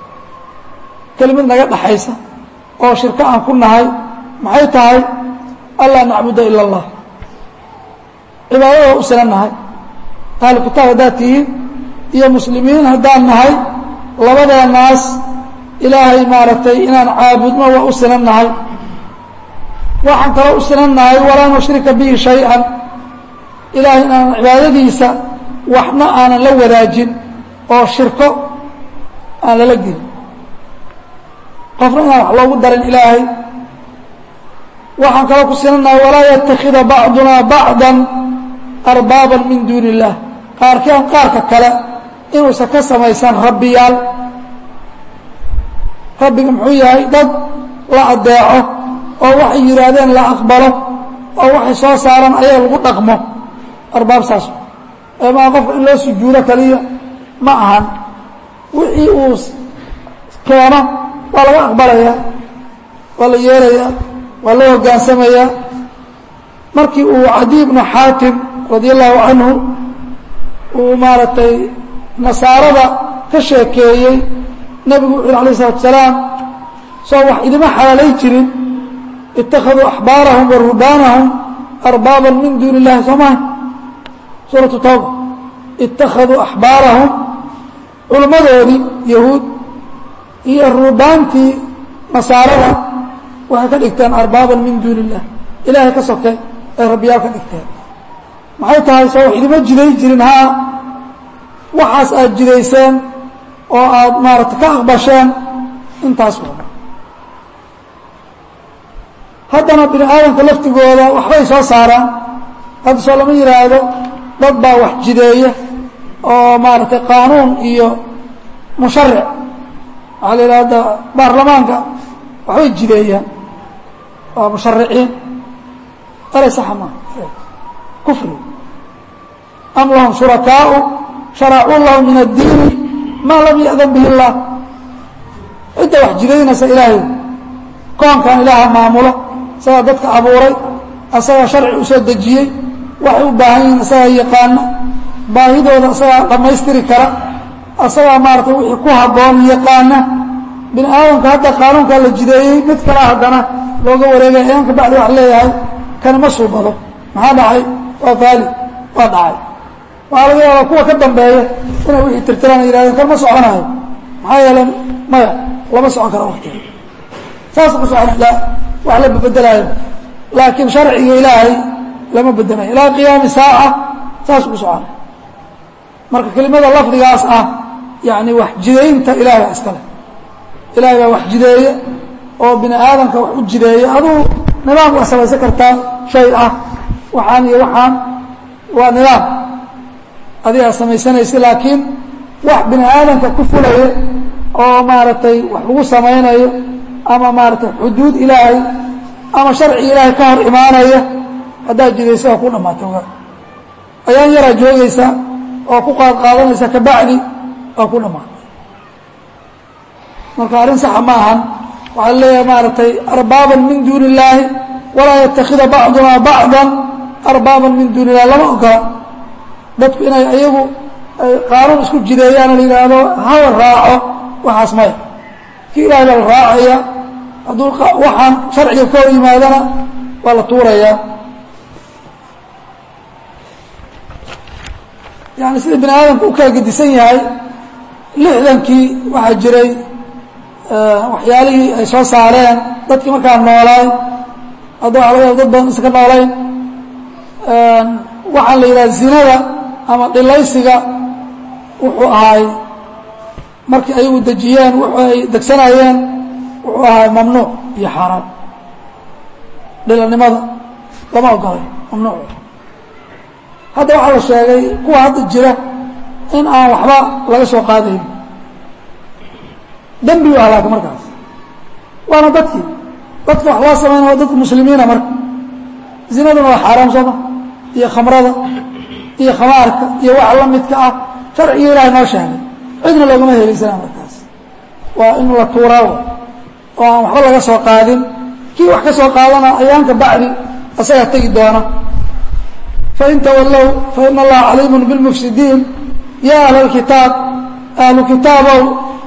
kelimad naga dhaxaysa oo shirko aan ku nahay maxay tahay anlaa nacbuda ila allah cibaadada u sinan nahay ahlu kitaab haddaad tihiin iyo muslimiin haddaan nahay labadeenaas ilaahay maaragtay inaan caabudno waa u sinan nahay waxaan kaloo u sinan nahay walaa nushrika bihi shay-an ilaahay inaanan cibaadadiisa waxna aanan la wadaajin oo shirko aan lala gelin qofna inaan wax loogu darin ilaahay waxaan kaloo ku sinanahay walaa yatakida bacduna bacda arbaaban min duuni اllah qaarkeen qaarka kale inuusan ka samaysan rabbiyaal rabbiga muxuu yahay dad la adeeco oo waxay yidhaahdeen la aqbalo oo waxay soo saaraan ayaa lagu dhaqmo arbaab saas maa qofka in loo sujuudo kaliya ma ahan wixii uu keeno waa laga aqbalayaa waa la yeelayaa waa loo hogaansamayaa markii uu cadi bnu xaatim radia allahu canhu uu maaragtay nasaarada ka sheekeeyey nebigu wuxu yhi alayh isalatu salaam soo wax idima xalaalay jirin ittakhaduu axbaarahum wa ruhbaanahum arbaaban min duuni illahi soo maha suuratu tawba ittakhaduu axbaarahum culimmadoodii yahuud iyo ruhbaantii nasaarada waxay ka dhigteen arbaaban min duuni illah ilaahay ka sokay ay rabbiyaal ka dhigteen maxay tahay soo wax idima jiday jirin haa waxaas aad jidayseen oo aad maaragtay ka aqbasheen intaas waa haddana bini aadamka laftigooda waxbay soo saaraan hadda soo lama yidhaahdo dad baa wax jideeya oo maaragtay qaanuun iyo musharic waxaa la yidhaha hadda baarlamaanka waxbay jideeyaan waa mushariciin eray saxa maa kufri am lahum shurakaau sharacuu lahum min addiini maa lam ya'dan bihi اllah cidda wax jidaynaysa ilaahay koonkan ilaaha maamula isagaa dadka abuuray asagaa sharci u soo dejiyey waxay u baahan yihiin isagaa yaqaana baahidooda isagaa dhammaystiri kara asagaa maaratay wixii ku habboon yaqaana bini aadamka hadda qaanuunkaa la jideeyey mid kala haddana looga wareegaya ayaanka bacdi wax leeyahay kani ma suubado maxaa dhacay waa faali waa dhacay waxaa laga yaabaa kuwa ka dambeeya inay wixii tirtiraan yihahdeen kan ma soconayo maxaa yeele maya lama socon karo waktiga saas ku socon la wax la bedelaayo laakiin sharciga ilaahay lama bedelayo ilaa qiyaami saaca saas ku socona marka kelimada lafdigaas ah yani wax jidaynta ilahay baa iskale ilahay baa wax jideeya oo bini aadamka wax u jideeya aduu nidaam waa samaysan kartaa shay ah waxaan iyo waxaan waa nidaam adigaa samaysanaysa laakiin wax bini aadamka ku fulaya oo maaragtay wax lagu samaynayo ama maaragtay xuduud ilaahay ama sharci ilaahay ka hor imaanaya haddaad jidaysa waa ku dhammaata oga ayaan yaraa joogaysa oo ku qaad qaadanaysa kabacdi waa ku dhammaatay marka arrin saxa ma ahan waxaa leeyahay maaragtay arbaaban min duuni illaahi walaa yatakida bacduna bacdan arbaaban min duuni illahi lama ogola dadku inay ayagu ay qaanuun isku jideeyaan la yidhaahdo hawal raaco waxaas maya kii ilahay baa la raacaya hadduu waxaan sharciga ka hor yimaadana waa la tuurayaa yani sida bini aadamku u kala gedisan yahay lixdankii waxaa jiray waxyaalihii ay soo saareen dadkii markaa noolaay hadda waxa laga yaaba dad badan iska noolayn waxaa la yidhaha zinada ama dhilaysiga wuxuu ahaay markii ayagu dejiyeen wuxuu ay degsanayeen wuxuu ahaay mamnuuc iyo xaaraan dhilanimada lama ogolay mamnuuc hadda waxaa la sheegay kuwa hadda jira in aan waxba laga soo qaadayn dembi u halaaka markaas waana dadkii dadka wax loo samaynaya waa dadka muslimiina marka zinaduna waa xaaraam sooma iyo khamrada iyo khamaarka iyo wax la midka ah sharciga ilahay noo sheegay cidna loogama helaysana markaas waa in la tuuraawo oo aan waxba laga soo qaadin kii wax ka soo qaadana ayaanka bacdi asagaa tegi doona fain tawallow faina allaha caliimun bilmufsidiin ya ahla alkitaab ahlu kitaabow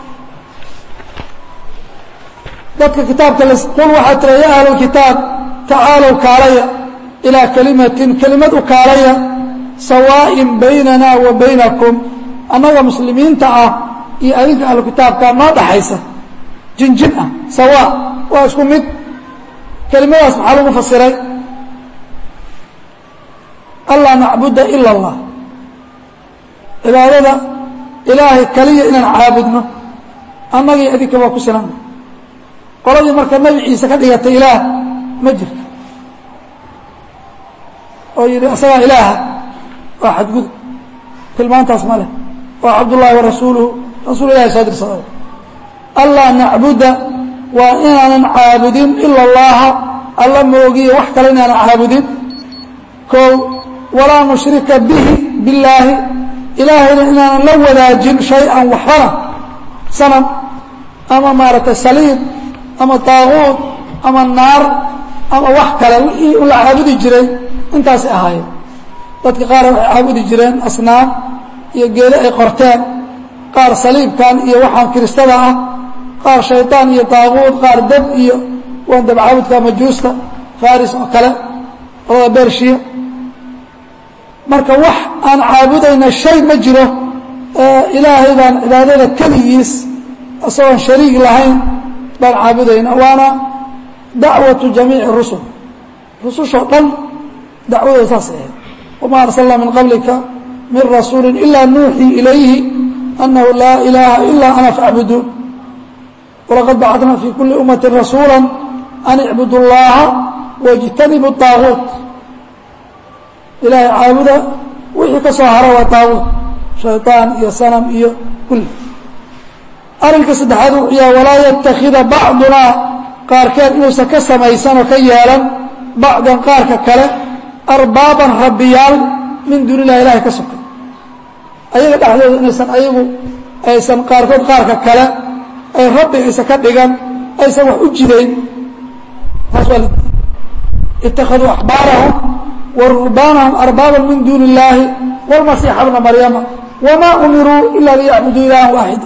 dadka kitaabka qul waxaa tira ya ahla alkitaab tacaalow kaalaya ilaa kalimatin kelimad u kaalaya sawaa'in baynana wa baynakum annaga muslimiinta ah iyo adinka ahlu kitaabka noo dhaxaysa jinjin ah sawaa waa isku mid kelimadaas maxaa lagu fasiray anlaa nacbuda ila allah cibaadada ilaahay kaliya inaan caabudno annagii adinka waa ku sinana qoladii marka nebi ciise ka dhigatay ilaah ma jirto oo yidhi asagaa ilaaha waa xadgudub tilmaantaas ma leh waa cabdullaahi wa rasuuluhu rasuul ilahi soo dirsada allaa nacbuda waa inaanan caabudin ila allaha alla moogiye wax kale inaanan caabudin kow walaa nushrika bihi billaahi ilaahayna inaanan la wadaajin shay-an waxbana sanam ama maaragtay saliib ama daaquud ama naar ama wax kale wixii la caabudi jiray intaasay ahaayeen dadka qaar waxay caabudi jireen asnaam iyo geedo ay qorteen qaar saliibkan iyo waxaan kiristada ah qaar shaydaan iyo daaquud qaar dab iyo waan dab caabudka majuusta faris oo kale qolada bershiya marka wax aan caabudayna shay ma jiro ilaahay baan cibaadada keligiis isagoon shariig lahayn baan caabudayna waana dacwatu jamiici rusul rusushoo dhan dacwadooda saasay ahayd wamaa arsalnaa min qablika min rasuuli ilaa nuuxii ilayhi annahu laa ilaaha ilaa ana facbuduun walaqad bacadnaa fii kuli ummati rasuula an icbudu llaha wاjtanibu daaguut ilaahay caabuda wixii ka soo hara waa daaguut shayطaan iyo sanam iyo kulli arrinka saddexaad wuxuu yahay walaa yatakida bacdunaa qaarkeed inuusan ka samaysan oo ka yeelan bacdan qaarka kale arbaaban rabbiyaal min duuni illahi ilahay ka sokay ayaga dhexdooda inaysan ayagu aysan qaarkood qaarka kale ay rabbi aysan ka dhigan aysan wax u jidayn taas waa itakaduu axbaarahum wa ruhbaanahum arbaaban min duuni illaahi wاlmasiixa bna maryama wamaa umiruu ila liyacbuduu ilahan waaxida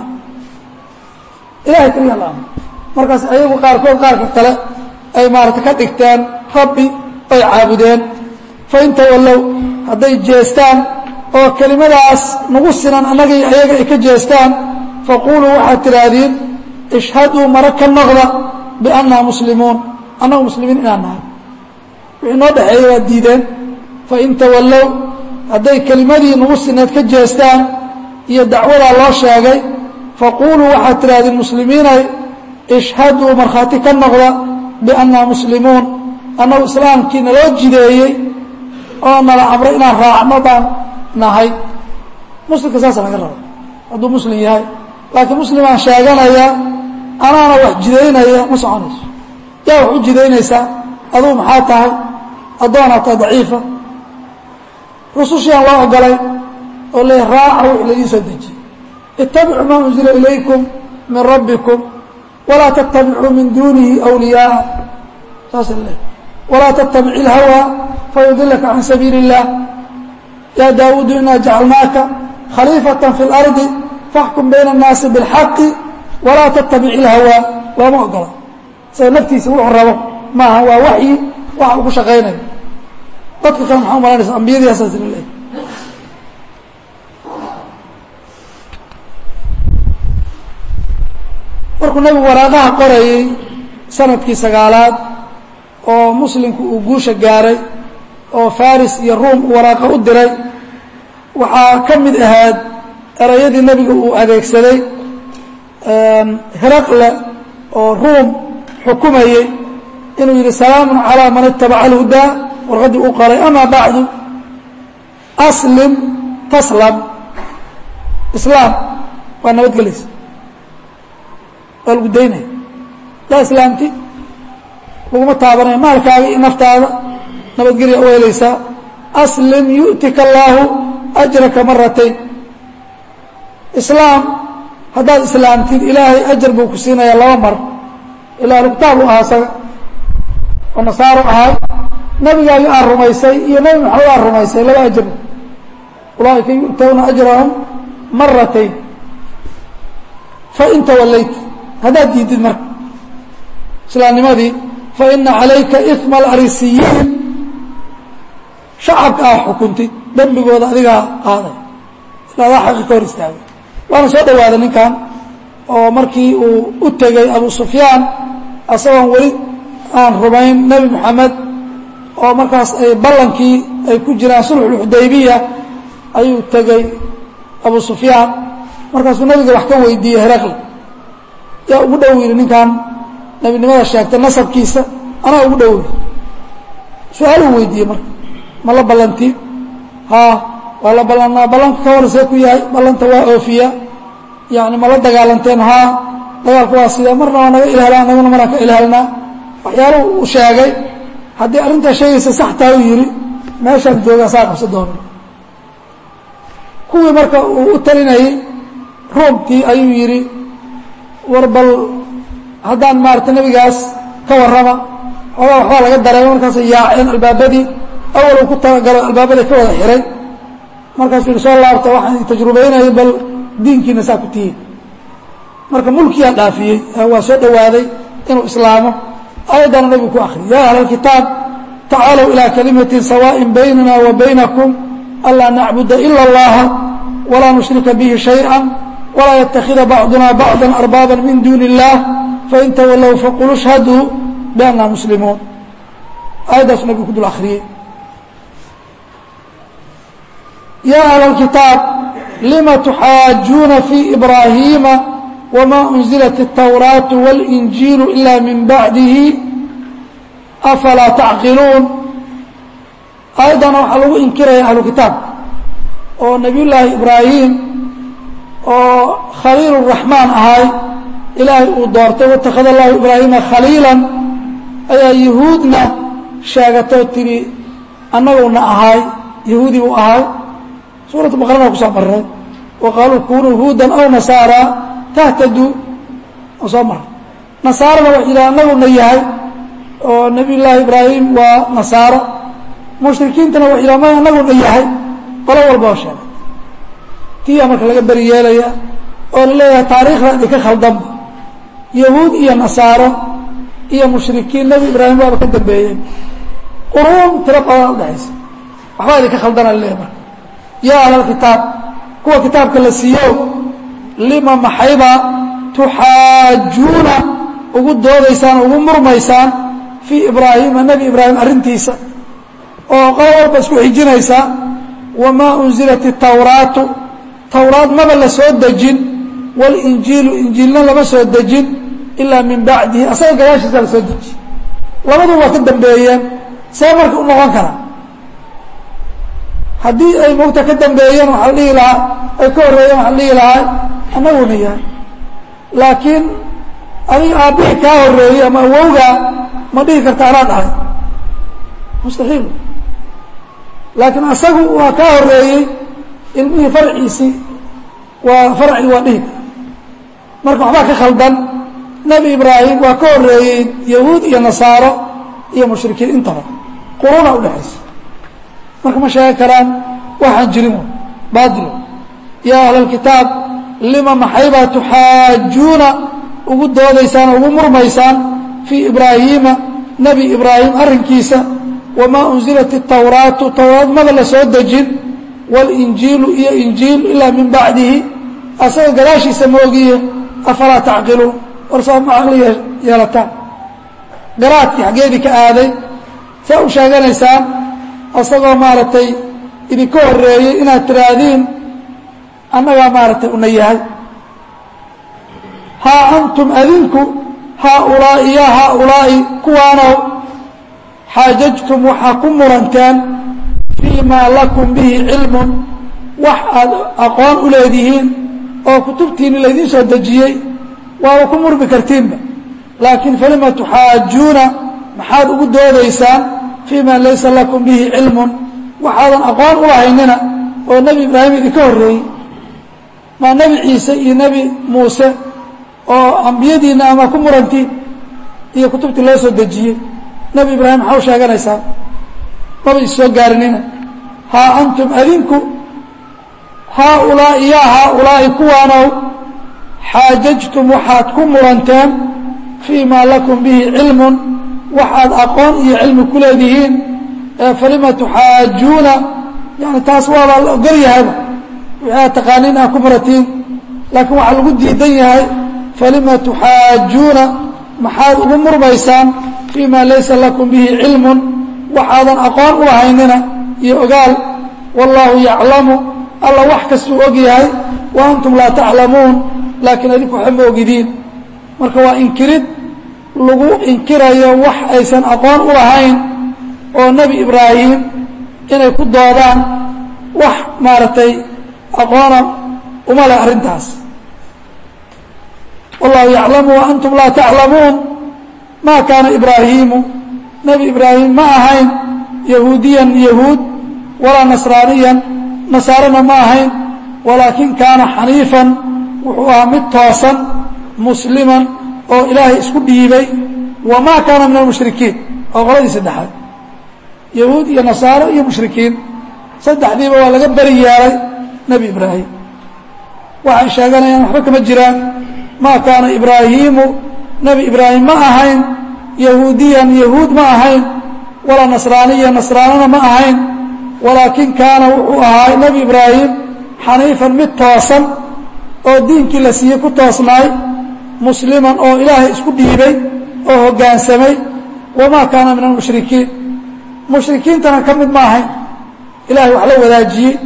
ilahay keliya la amr markaas ayagu qaarkood qaarka kale ay maarata ka dhigteen rabbi ay caabudeen fain tawallow hadday jeestaan oo kelimadaas nagu sinan annagii ayaga ay ka jeestaan faquluu waxaad tidhaahdiin ishhaduu mara ka noqda biannaa muslimuun annagu muslimiin inaan nahay wixii noo dhexeeya waad diideen fain tawallow hadday kelimadii nagu sineed ka jeestaan iyo dacwadaa loo sheegay faquluu waxaad tidhahdeen muslimiinay ishhaduu markhaati ka noqda biannaa muslimuun annagu islaamkii naloo jideeyey oo nala amray inaan raacno baan nahay muslimka saasa laga raba hadduu muslim yahay laakiin muslimaan sheeganaya anaana wax jidaynaya ma soconayso yaa wax u jidaynaysaa adugu maxaa tahay addoonaa tahay daciifa rusushiaan loo ogolay oo le raaca wix laydin soo dejiyey itabicuu maa unzila ilaykum min rabbikum walaa tattabicuu min duunihi wliyaaa saasa le walaa tattabic ilhawaa fayudilaka can sabiili اllah ya daawuudu inaa jacalnaaka khaliifata fi اlardi faxkum bayna الnaasi biاlxaqi walaa tattabic ilhawaa looma ogola isaga naftiisa wuxuu rabo maaha waa waxyi waxa uu ku shaqaynayo dadka kale maxaa umalanaysa ambiyadii asaas la leeyahy markuu nebigu waraaqaha qorayey sanadkii sagaalaad oo muslimku uu guusha gaaray oo faris iyo ruum uu waraaqa u diray waxaa ka mid ahayd erayadii nebiga uu adeegsaday hiraqle oo ruum xukumayey inuu yidhi salaamun calaa man itabaca alhudaa warqaddii uu qoray amaa bacdu aslim taslam islaam waa nabadgelaysa waa lagu daynaya daa islaamti laguma taabanayo maalkaaga iyo naftaada nabadgelya u helaysaa aslim yu'tika allaahu ajraka maratayn islaam haddaad islaamtid ilaahay ajar buu ku siinayaa laba mar ilaa lugtaab u ahaa isaga oo nasaaro ahay nabigaagi aad rumaysay iyo nebi maxamed aad rumaysay laba ajar ulaaئika yu'tawna ajrahum maratayn fain tawallayt haddaad diidid marka islaamnimadii faina calayka iثma alrisiyiin shacabka aa xukuntid dembigooda adigaa qaaday ilaa adaa xaqi ka hor istaagay waana soo dhawaaday ninkan oo markii uu u tegey abu sufyaan asagoon weli aan rumayn nebi moxamed oo markaas ay ballankii ay ku jiraan sulxulxudaybiya ayuu tegey abu sufyaan markaasuu nabiga wax ka weydiiyey heraqli yaa ugu dhow yidhi ninkan nebinimada sheegtay nasabkiisa anaa ugu dhow yidhi su-aaluu weydiiyey marka ma la ballantiin haa waa la ballanaa ballanka ka horsee ku yahay ballanta waa oofiya yani ma la dagaalanteen haa dagaalku waa sidee marna waa naga ilaalaa naguna maraan ka ilaalnaa waxyaalahu uu sheegay haddii arrintaa sheegaysa saxtaa u yidhi meeshaan joogaa saa qabsa doona kuwii marka uu u talinayey roomkii ayuu yidhi war bal haddaan maarata nebigaas ka warrama xoogaa waxbaa laga dareema markaasay yaaceen albaabadii awal uu ku talagalo albaabadii ka wada xihay markaasuu yihi soo laabta waxaan tajrubaynayay bal diinkiina saa ku tihiin marka mulkiyaa dhaafiyey waa soo dhowaaday inuu islaamo ayaddana nabigu ku akriyay ya ahla alkitaab tacaalow ilaa kalimatin sawaaءin baynana wa baynakum anlaa nacbuda ila اllaha walaa nushrika bihi shayئa walaa yatakida bacduna bacda arbaaba min duuni اllah fain tawallow faquluu shhaduu bianna muslimuun aayaddaasuu nabigu ku dul akriyey ya ahla اlkitaab lima tuxaajuuna fii ibraahiima wma unzilat الtawraaةu wاlinjiilu ila min bacdihi afalaa tacqiluun aayaddana waxaa lagu inkiraya ahlu kitaab oo nabiy llaahi ibraahim oo khaliil الraxmaan ahay ilaahay uu doortay watakhada allahu ibraahima khaliila ayaa yahuudna sheegatoo tidhi annaguna ahay yahuudi uu ahay suuratu baqarana kusoo maray wa qaaluu kunuu huudan aw nasaara tahtaduu oo soo maray nasaarana wax yidhaha annaguna yahay oo nabiy llaahi ibraahim waa nasaaro mushrikiintana wax yidhaha ma annaguna yahay qolo walba oo sheegay tiyaa marka laga beri yeelaya oo la leeyahay taariikhda idinka khaldanba yahuud iyo nasaaro iyo mushrikiin nebi ibraahim waaba ka dambeeyeen quruun tiro badan udhexaysa waxbaa idinka khaldana laleeyahy marka yaa ahlalkitaab kuwa kitaabka la siiyo lima maxayba tuxaajuuna ugu doodaysaan ugu murmaysaan fii ibraahima nebi ibraahim arrintiisa oo qolo walba isku xijinaysaa wamaa unzilat itawraatu tawraad maba la soo dejin walinjiilu injiilna lama soo dejin ilaa min bacdihi asaga gadaashiisa la soo deji labadu waa ka dambeeyeen see marka u noqon karaa haddii ay mogta ka dambeeyeen waxaa la dhihi lahaa ay ka horreeyeen waxaa la dhihi lahaa annaguna yahay laakiin adiga aabbihii kaa horreeyey ama awowgaa ma dhihi karta anaa dhahay mustaxiil laakiin asagu waa kaa horreeyey ilmihii farciisii waa farci waa dhihi marka waxbaa ka khaldan nebi ibraahim waa ka horreeyey yahuud iyo nasaaro iyo mushrikiin intaba quruna udhexaysa marka ma sheegi karaan waxaan jirin baadil yaa ahla alkitaab lima maxaybaa tuxaajuuna ugu doodaysaan oo ugu murmaysaan fii ibraahiima nebi ibraahim arrinkiisa wamaa unzilat itawraatu tawraad mada la soo dejin walinjiilu iyo injiil ilaa min bacdihi asaga gadaashiisa moogiye afalaa tacqiluun warsaa ma caqli yeelataan garaadkii xaggeedii ka aaday saa u sheeganaysaan asagoo maaragtay idinka horreeyey inaad tiraahdiin annagaa maaragtay una yahay haa antum adinku haaulaa'i yaa haaulaa'i kuwaanow xaajajtum waxaa ku muranteen fii maa lakum bihi cilmun wax aad aqoon u leedihiin oo kutubtiinni laydiin soo dejiyey waaba ku murmi kartiinba laakiin falima tuxaajuuna maxaad ugu doodaysaan fii ma laysa lakum bihi cilmun waxaadan aqoon u lahaynina oo nebi ibraahim idinka horreeyey maa nebi ciise iyo nebi muuse oo ambiyadiinna ama ku murantiin iyo kutubtii loo soo dejiyey nebi ibraahim maxaa u sheeganaysaa maba is soo gaarinina haa antum adinku haaulaa'i yaa haaulaa'i kuwaanow xaajajtum waxaad ku muranteen fii maa lakum bihi cilmun waxaad aqoon iyo cilmi ku leedihiin falima tuxaajuuna yani taas waabaa la ogol yahayba wixii aad taqaaniin aa ku muratiin laakiin waxaa lagu diidan yahay falima tuxaajuuna maxaad ugu murmaysaan fii ma laysa lakum bihi cilmun waxaadan aqoon u lahaynina iyo ogaal wallaahu yaclamu alla wax kastuu og yahay wa antum laa taclamuun laakiin adinku waxba ma ogidiin marka waa inkirid lagu inkirayo wax aysan aqoon u lahayn oo nebi ibraahim inay ku doodaan wax maaragtay aqoona uma leh arrintaas wallahu yaclamu wa antum laa taclamuun ma kaana ibraahiimu nebi ibraahim ma ahayn yahuudiyan yahuud walaa nasraaniyan nasaarana ma ahayn walaakin kaana xaniifan wuxuu ahaa mid toosan musliman oo ilaahay isku dhiibay wamaa kaana min almushrikiin oo qoladii saddexaad yahuud iyo nasaaro iyo mushrikiin saddexdiiba waa laga beri yeelay nebi ibraahim waxay sheeganayaan waxba kama jiraan maa kaana ibraahiimu nebi ibraahim ma ahayn yahuudiyan yahuud ma ahayn walaa nasraaniya nasraanana ma ahayn walaakin kaana wuxuu ahaa nebi ibraahim xaniifan mid toosan oo diinkii la siiyey ku toosnaay musliman oo ilaahay isku dhiibay oo hoggaansamay wamaa kaana min almushrikiin mushrikiintana ka mid ma ahayn ilahay wax la wadaajiyey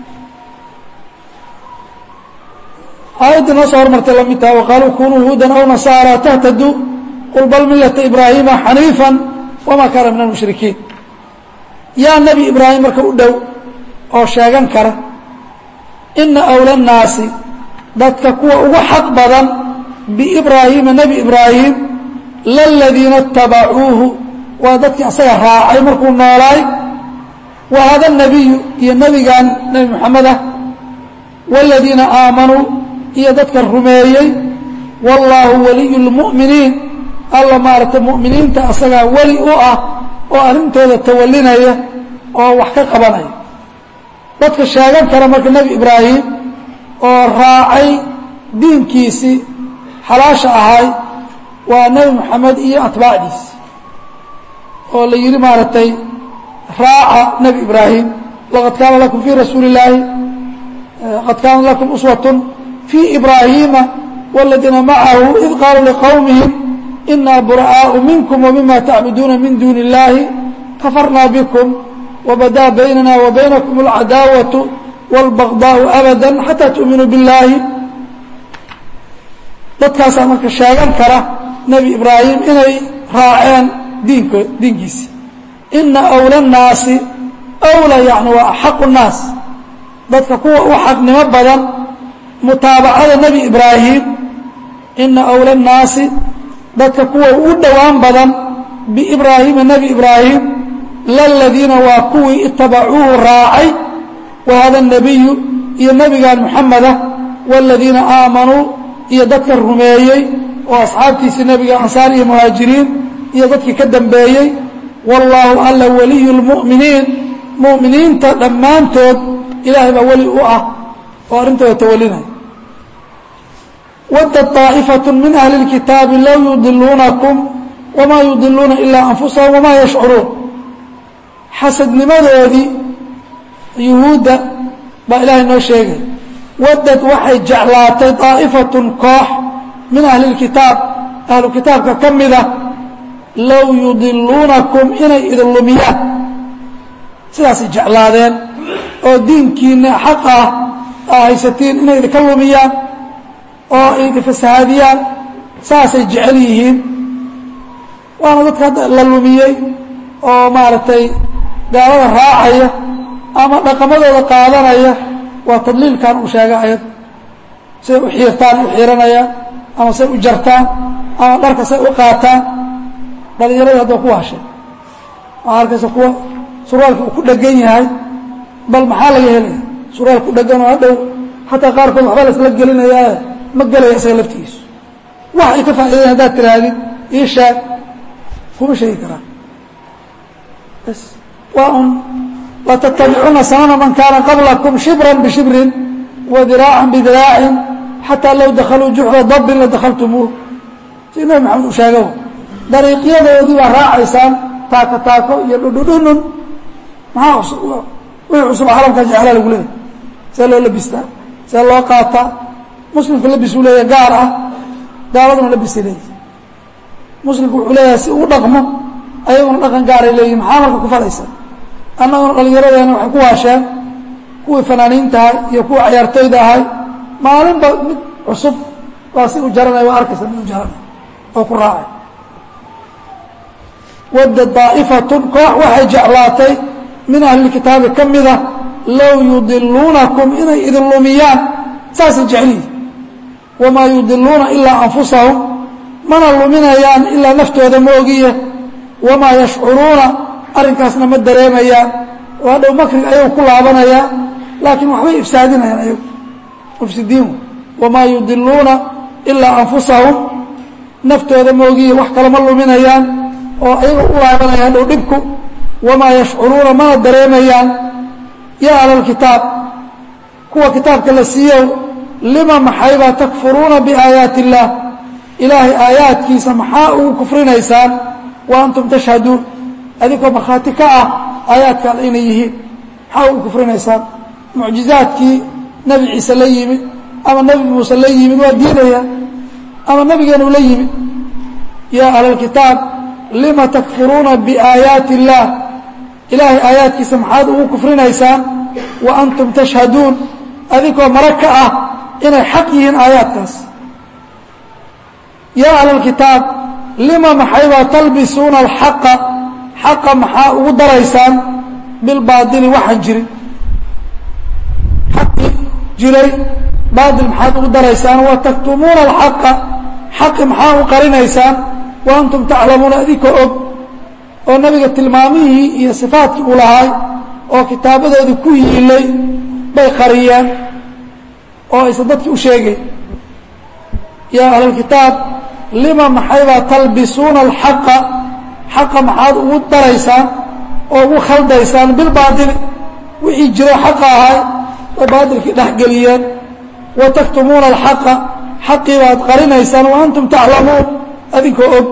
aayaddii noo soo hormartay lamid taha waqaaluu kunuu huudan aw nasaara tahtaduu qul bal millata ibraahiima xaniifan wamaa kaana min almushrikiin yaa nebi ibraahim marka u dhow oo sheegan kara ina awla nnaasi dadka kuwa ugu xaq badan biibraahiima nebi ibraahim laladiina itabacuuhu waa dadkii asaga raacay markuu noolaay wa hada nabiyu iyo nebigan nebi moxamed ah waaladiina aamanuu iyo dadka rumeeyey wallaahu waliyu lmu'miniin alla maaragtay mu'miniinta asagaa weli u ah oo arrintooda tawalinaya oo wax ka qabanaya dadka sheegan kara marka nebi ibraahim oo raacay diinkiisii xalaasha ahay waa nebi moxamed iyo atbaacdiisi oo la yidhi maaragtay raaca nebi ibraahim laqad kaana lakum fii rasuuli illaahi qad kaana lakum uswatun fii ibraahiima wاladiina macahu id qaaluu liqowmihim inaa bura'aau minkum wmima tacbuduuna min duuni اllahi kafarnaa bikum wbadaa baynana wa baynakum اlcadaawaةu wاlbagضaaءu abada xataa tu'minuu biاllaahi dadkaasaa marka sheegan kara nebi ibraahim inay raaceen diink diinkiisi ina awla الnaasi awla yani waa axaqu الnaas dadka kuwa u xaqnimo badan mutaabacada nebi ibraahim ina awla الnaasi dadka kuwa u dhowaan badan biibraahiima nebi ibraahim laladiina waa kuwii itabacuuhu raacay wa hada الnabiyu iyo nebigan moxameda wاladiina aamanuu iyo dadka rumeeyey oo asxaabtiisii nebiga ansaar iyo muhaajiriin iyo dadkii ka dambeeyey wallaahu alla waliyu اlmu'miniin mu'miniinta dhammaantood ilaahay baa weli u ah oo arrintooda tawalinaya wadda طaa'ifaة min ahli اlkitaabi low yudiluunakum wamaa yudiluuna ilaa anfusahum wamaa yashcuruun xasadnimadoodii yuhuudda baa ilaahay noo sheegay waddad waxay jeclaatay daa'ifatun koox min ahli اlkitaab ahlu kitaabka ka mida low yudiluunakum inay idin lumiyaan sidaasay jeclaadeen oo diinkiina xaq ah aa haysatiin inay idinka lumiyaan oo idin fasahaadiyaan saasay jecel yihiin waana dadka hadda la lumiyey oo maaragtay gaalada raacaya ama dhaqamadooda qaadanaya waa tadliilkan uu sheega ayad say u xiirtaan u xiiranayaan ama say u jartaan ama dharka say u qaataan dhalinyarada hadda ku hashay waxaa arkaysa kuwa surwaalka uu ku dhegan yahay bal maxaa laga helaya surwaal ku dhegan oo hadhow xataa qaarkood waxba laisla gelinayaae ma gelaya isaga laftigiisu wax ay ka faa'idayan haddaad tirahdid ii sheeg kuma sheegi karaan bs waa un latatabicuna sanana man kaana qablakum shibran bishibrin wa diraacan bidiraacin xataa low dakhaluu juxra dabbin ladakhaltumuuh si nabi maxamed uu sheegaba dariiqyadoodii baa raacaysaan taako taako iyo dhudhudhunun maxaa wixii cusub calamkaa jeclaa lagu leeyahy see loo labistaa see loo qaataa muslimku labis uu leeyahay gaar ah gaaladuna labisay leeyihi muslimku wuxuu leeyahay si uu dhaqmo ayaguna dhaqan gaaray leeyihin maxaa marka ku falaysa annaguna dhallinyaradeena waxay ku waasheen kuwii fanaaniinta ahay iyo kuwii cayaartooyda ahay maalinba mid cusub waa si u jaranaya waa arkaysa mid u jaranay oo ku raacay wadda daa'ifatun koox waxay jeclaatay min ahlilkitaabi ka mida low yudiluunakum inay idin lumiyaan saasay jecliyi wamaa yudiluuna ilaa anfusahum mana luminayaan ilaa naftooda moogiye wamaa yashcuruuna arrinkaasna ma dareemayaan oo hadhow makriga ayagu ku laabanayaan laakiin waxbay ifsaadinayaan ayagu mufsidiin wamaa yudiluuna ilaa anfusahum naftooda moogiye wax kale ma luminayaan oo ayaga u laabanaya hadhow dhibku wamaa yashcuruuna mana dareemayaan yaa ahlalkitaab kuwa kitaabka la siiyow lima maxaybaa takfuruuna biaayaati illaah ilaahay aayaadkiisa maxaa ugu kufrinaysaan wa antum tashhaduun adinkoo markhaati ka ah aayaadka alle inay yihiin maxaa ugu kufrinaysaan mucjizaadkii nebi ciise la yimid ama nebi muuse la yimid waa diidayaan ama nebigeenu la yimid yaa ahlalkitaab lima takfuruuna biaayaati illaah ilaahay aayaadkiisa maxaad ugu kufrinaysaan wa antum tashhaduun adinkoo mara ka ah inay xaq yihiin aayaadkaas yaa ahlalkitaab lima maxaybaa talbisuuna alxaqa xaqa maxaa ugu daraysaan bilbaadili waxaan jirin xaqi jiray baadil maxaad ugu daraysaan wa taktumuuna alxaqa xaqi maxaa u qarinaysaan wa antum taclamuuna adinkoo og oo nabiga tilmaamihii iyo sifaatkii uu lahaay oo kitaabadoodii ku yiilay bay qariyeen oo aysan dadki u sheegayn yaa ahlalkitaab lima maxaybaa talbisuuna alxaqa xaqa maxaad ugu daraysaan oo ugu khaldaysaan bilbaadili wixii jiro xaqa ahay bay baadilkii dhexgeliyeen wa taktumuuna alxaqa xaqii baad qarinaysaan wa antum taclamuun adinkoo og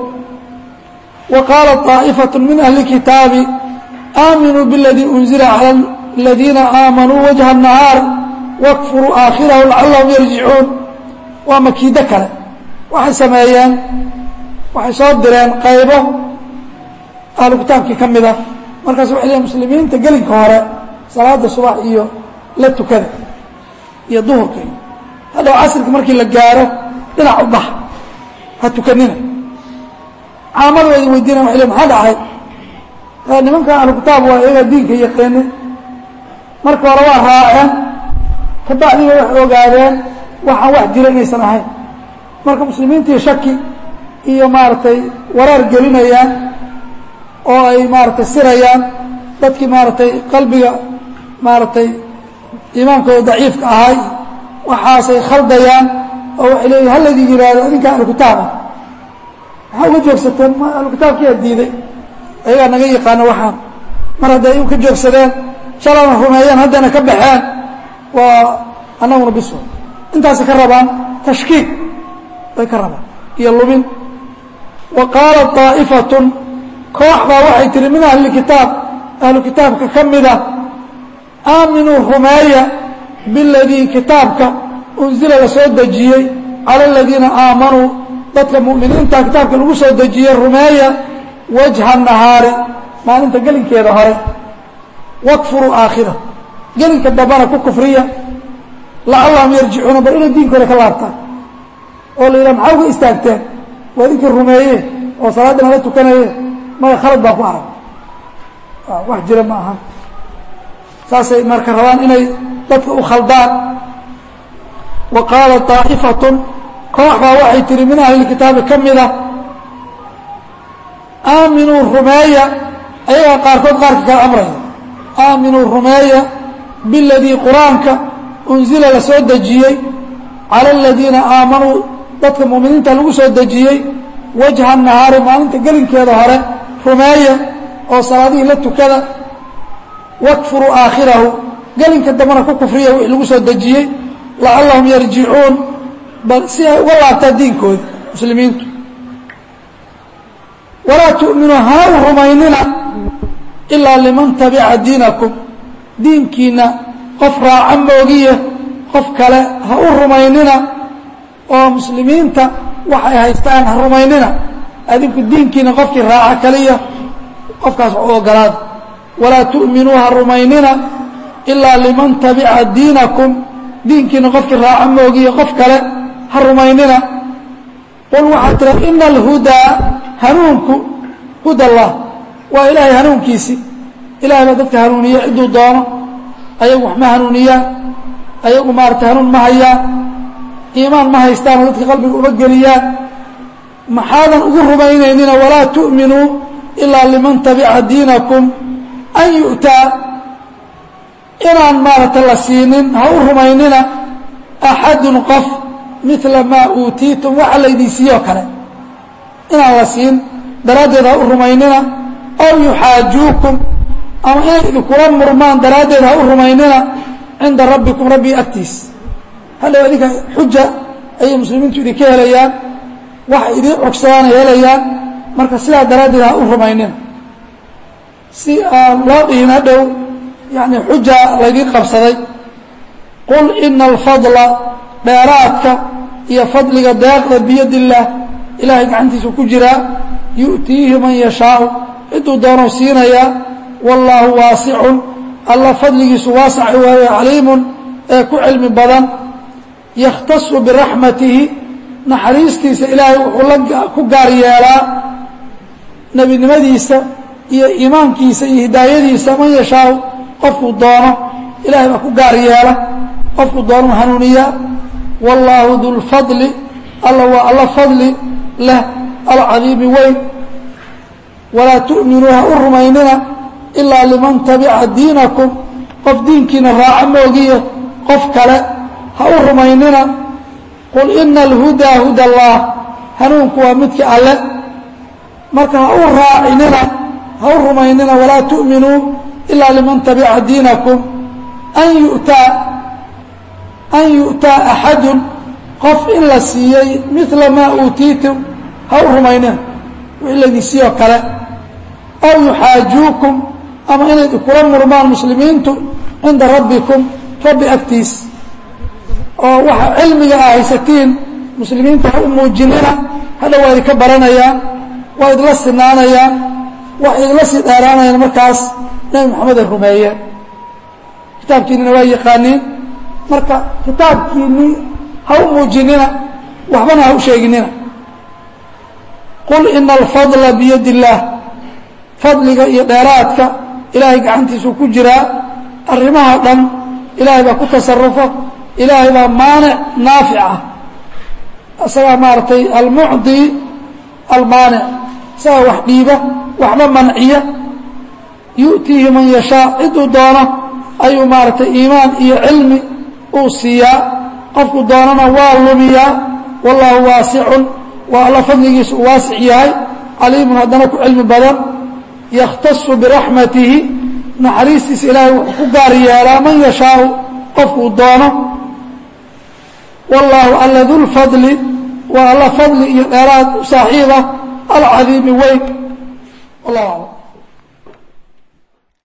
wa qaala طaa'ifaة min ahli kitaabi aaminuu biاladii unzila calى aladiina aamanuu wajha الnahaar wakfuruu aakhirahu lacalahum yarjicuun waa makiido kale waxay sameeyeen waxay soo direen qaybo ahlu kitaabkii ka mida markaas waxay leeyiin muslimiinta gelinka hore salaada subax iyo la tukada iyo duhurka iyo hadhow casrika markii la gaaro dhinac u bax ha tukanina caamada waa idin weydiinayan waxay leeyin maxaa dhacay nimankan ahlu kitaab waa iyaga diinka yaqiini marka hore waa raaceen kabacdiga waxay ogaadeen waxaan wax jira inaysan ahayn marka muslimiintii shaki iyo maaragtay waraar gelinayaan oo ay maaragtay sirayaan dadkii maaragtay qalbiga maaragtay iimaankooda daciifka ahay waxaasay khaldayaan oo waxay leeyihin hallaydin yidhaahdo idinkaa ahlukitaaba maxaa uga joogsateen ma ahlukitaabkiyaa diiday ayagaa naga yaqaano waxaan mar hadday u ka joogsadeen shalana rumeeyeen haddana ka baxeen waa annaguna biso intaasay ka rabaan tashkiik bay ka rabaan iyo lumin wa qaala طaa'ifatun koox baa waxay tihi min ahli kitaab ahlu kitaabka ka mida aaminuu rumeeya biladii kitaabka unzila la soo dejiyey cala aladiina aamanuu dadka mu'miniinta kitaabka lagu soo dejiyey rumeeya wajha nahaari maalinta gelinkeeda hore wakfuruu aakhira gelinka dambana ku kufriya lacallahum yarjicuuna bal inay diinkooda ka laabtaan oo la yidhaha maxaa uga istaagteen waa idinkii rumeeye oo salaaddina la tukanaye maya khalad baa ku arag wax jira ma ahan saasay marka rabaan inay dadka u khaldaan wa qaala طaa'ifatun koox baa waxay tihi min ahli kitaabi ka mida aaminuu rumeeya ayagaa qaarkood qaarka kala amraya aaminuu rumeeya biladii qur-aanka unzila la soo dejiyey cala aladiina aamanuu dadka mu'miniinta lagu soo dejiyey wajha nahaari maalinta gelinkeeda hore rumeeya oo salaadihii la tukada wakfuruu aakhirahu gelinka dambana ku kufriya wixii lagu soo dejiyey lacallahum yarjicuun bal si ay uga laabtaan diinkooda muslimiintu walaa tu'minuu hana u rumaynina ilaa liman tabica diinakum diinkiina qof raaca moogiye qof kale ha u rumaynina oo muslimiinta waxay haystaan ha rumaynina adinku diinkiina qofkii raaca kaliya qofkaas wax u ogolaada walaa tu'minuu ha rumaynina ilaa liman tabica diinakum diinkiina qofkii raaca moogiye qof kale ha rumaynina qul waxaad tira ina alhudaa hanuunku huda allah waa ilaahay hanuunkiisi ilahay baa dadka hanuuniye cidduu doono ayagu wax ma hanuuniyaan ayagu maarata hanuun ma hayaan iimaan ma haystaanoo dadka qalbiga uma geliyaan maxaadan ugu rumaynaynina walaa tu'minuu ilaa liman tabica diinakum an yu'taa inaan maarata la siinin ha u rumaynina axadun qof midla maa uutiitum waxa laydin siiyoo kale inaan la siin daraaddeed ha u rumaynina ow yuxaajuukum ama inay idinkula murmaan daraaddeed ha u rumaynina cinda rabbikum rabbii agtiis hadhow idinka xuja ayay muslimiintu idinka helayaan waxa idiin cogsadaanay helayaan marka sidaa daraaddeed ha u rumaynina si aan loo dhihin hadhow yani xuja laydiin qabsaday qul ina alfadla dheeraadka iyo fadliga deeqda biyad illaah ilaahay gacantiisu ku jiraa yu'tiihi man yashaau ciduu doonuu siinayaa wallaahu waasicun alla fadligiisu waasac waaye caliimun ee ku cilmi badan yakhtasu biraxmatihi naxariistiisa ilaahay wuxuu la ku gaar yeelaa nebinimadiisa iyo iimaankiisa iyo hidaayadiisa man yashaau qofkuu doono ilahay baa ku gaar yeela qofkuu doonuu hanuuniyaa wallaahu dulfadli alla waa alla fadli leh alcadiimi weyn walaa tu'minuu ha u rumaynina ilaa liman tabica diinakum qof diinkiina raaca moogiye qof kale ha u rumaynina qul ina alhudaa huda allah hanuunku waa midka alle marka ha u raacinina ha u rumaynina walaa tu'minuu ilaa liman tabica diinakum an yu'taa an yu'taa axadun qof in la siiyey midla maa uutiitum ha u rumaynina wixii laydin siiyoo kale aw yuxaajuukum ama inay idinkula murmaan muslimiintu cinda rabbikum rabbi agtiis oo waxa cilmiga a haysatiin muslimiinta ha u muujinina hadha waa idinka baranayaan waa idla sinaanayaan waxay idla sii dheeraanayaan markaas nebi moxamed ay rumeeyeen kitaabkiinina waa yaqaaniin marka kitaabkiinii ha u muujinina waxbana ha u sheeginina qul ina alfadla biyad illaah fadliga iyo dheeraadka ilaahay gacantiisuu ku jiraa arrimaha dhan ilaahay baa ku tasarufa ilaahay baa maanic naafic ah isagaa maaragtay almucdi almaanic isagaa wax dhiiba waxba manciya yu'tiihi man yashaa ciduu doono ayuu maaragtay iimaan iyo cilmi uu siiyaa qofku doonana waa lumiyaa wallaahu waasicun waa alla fadligiisu uu waasic yahay caliimun haddana ku cilmi badan yakhtasu biraxmatihi naxariistiisa ilaahay wuxuu ku gaar yeelaa man yashaau qofkuu doono wallaahu alla dulfadli waa alla fadli iyo dheeraad u saaxiib ah alcadiimi weyn wallahu aclam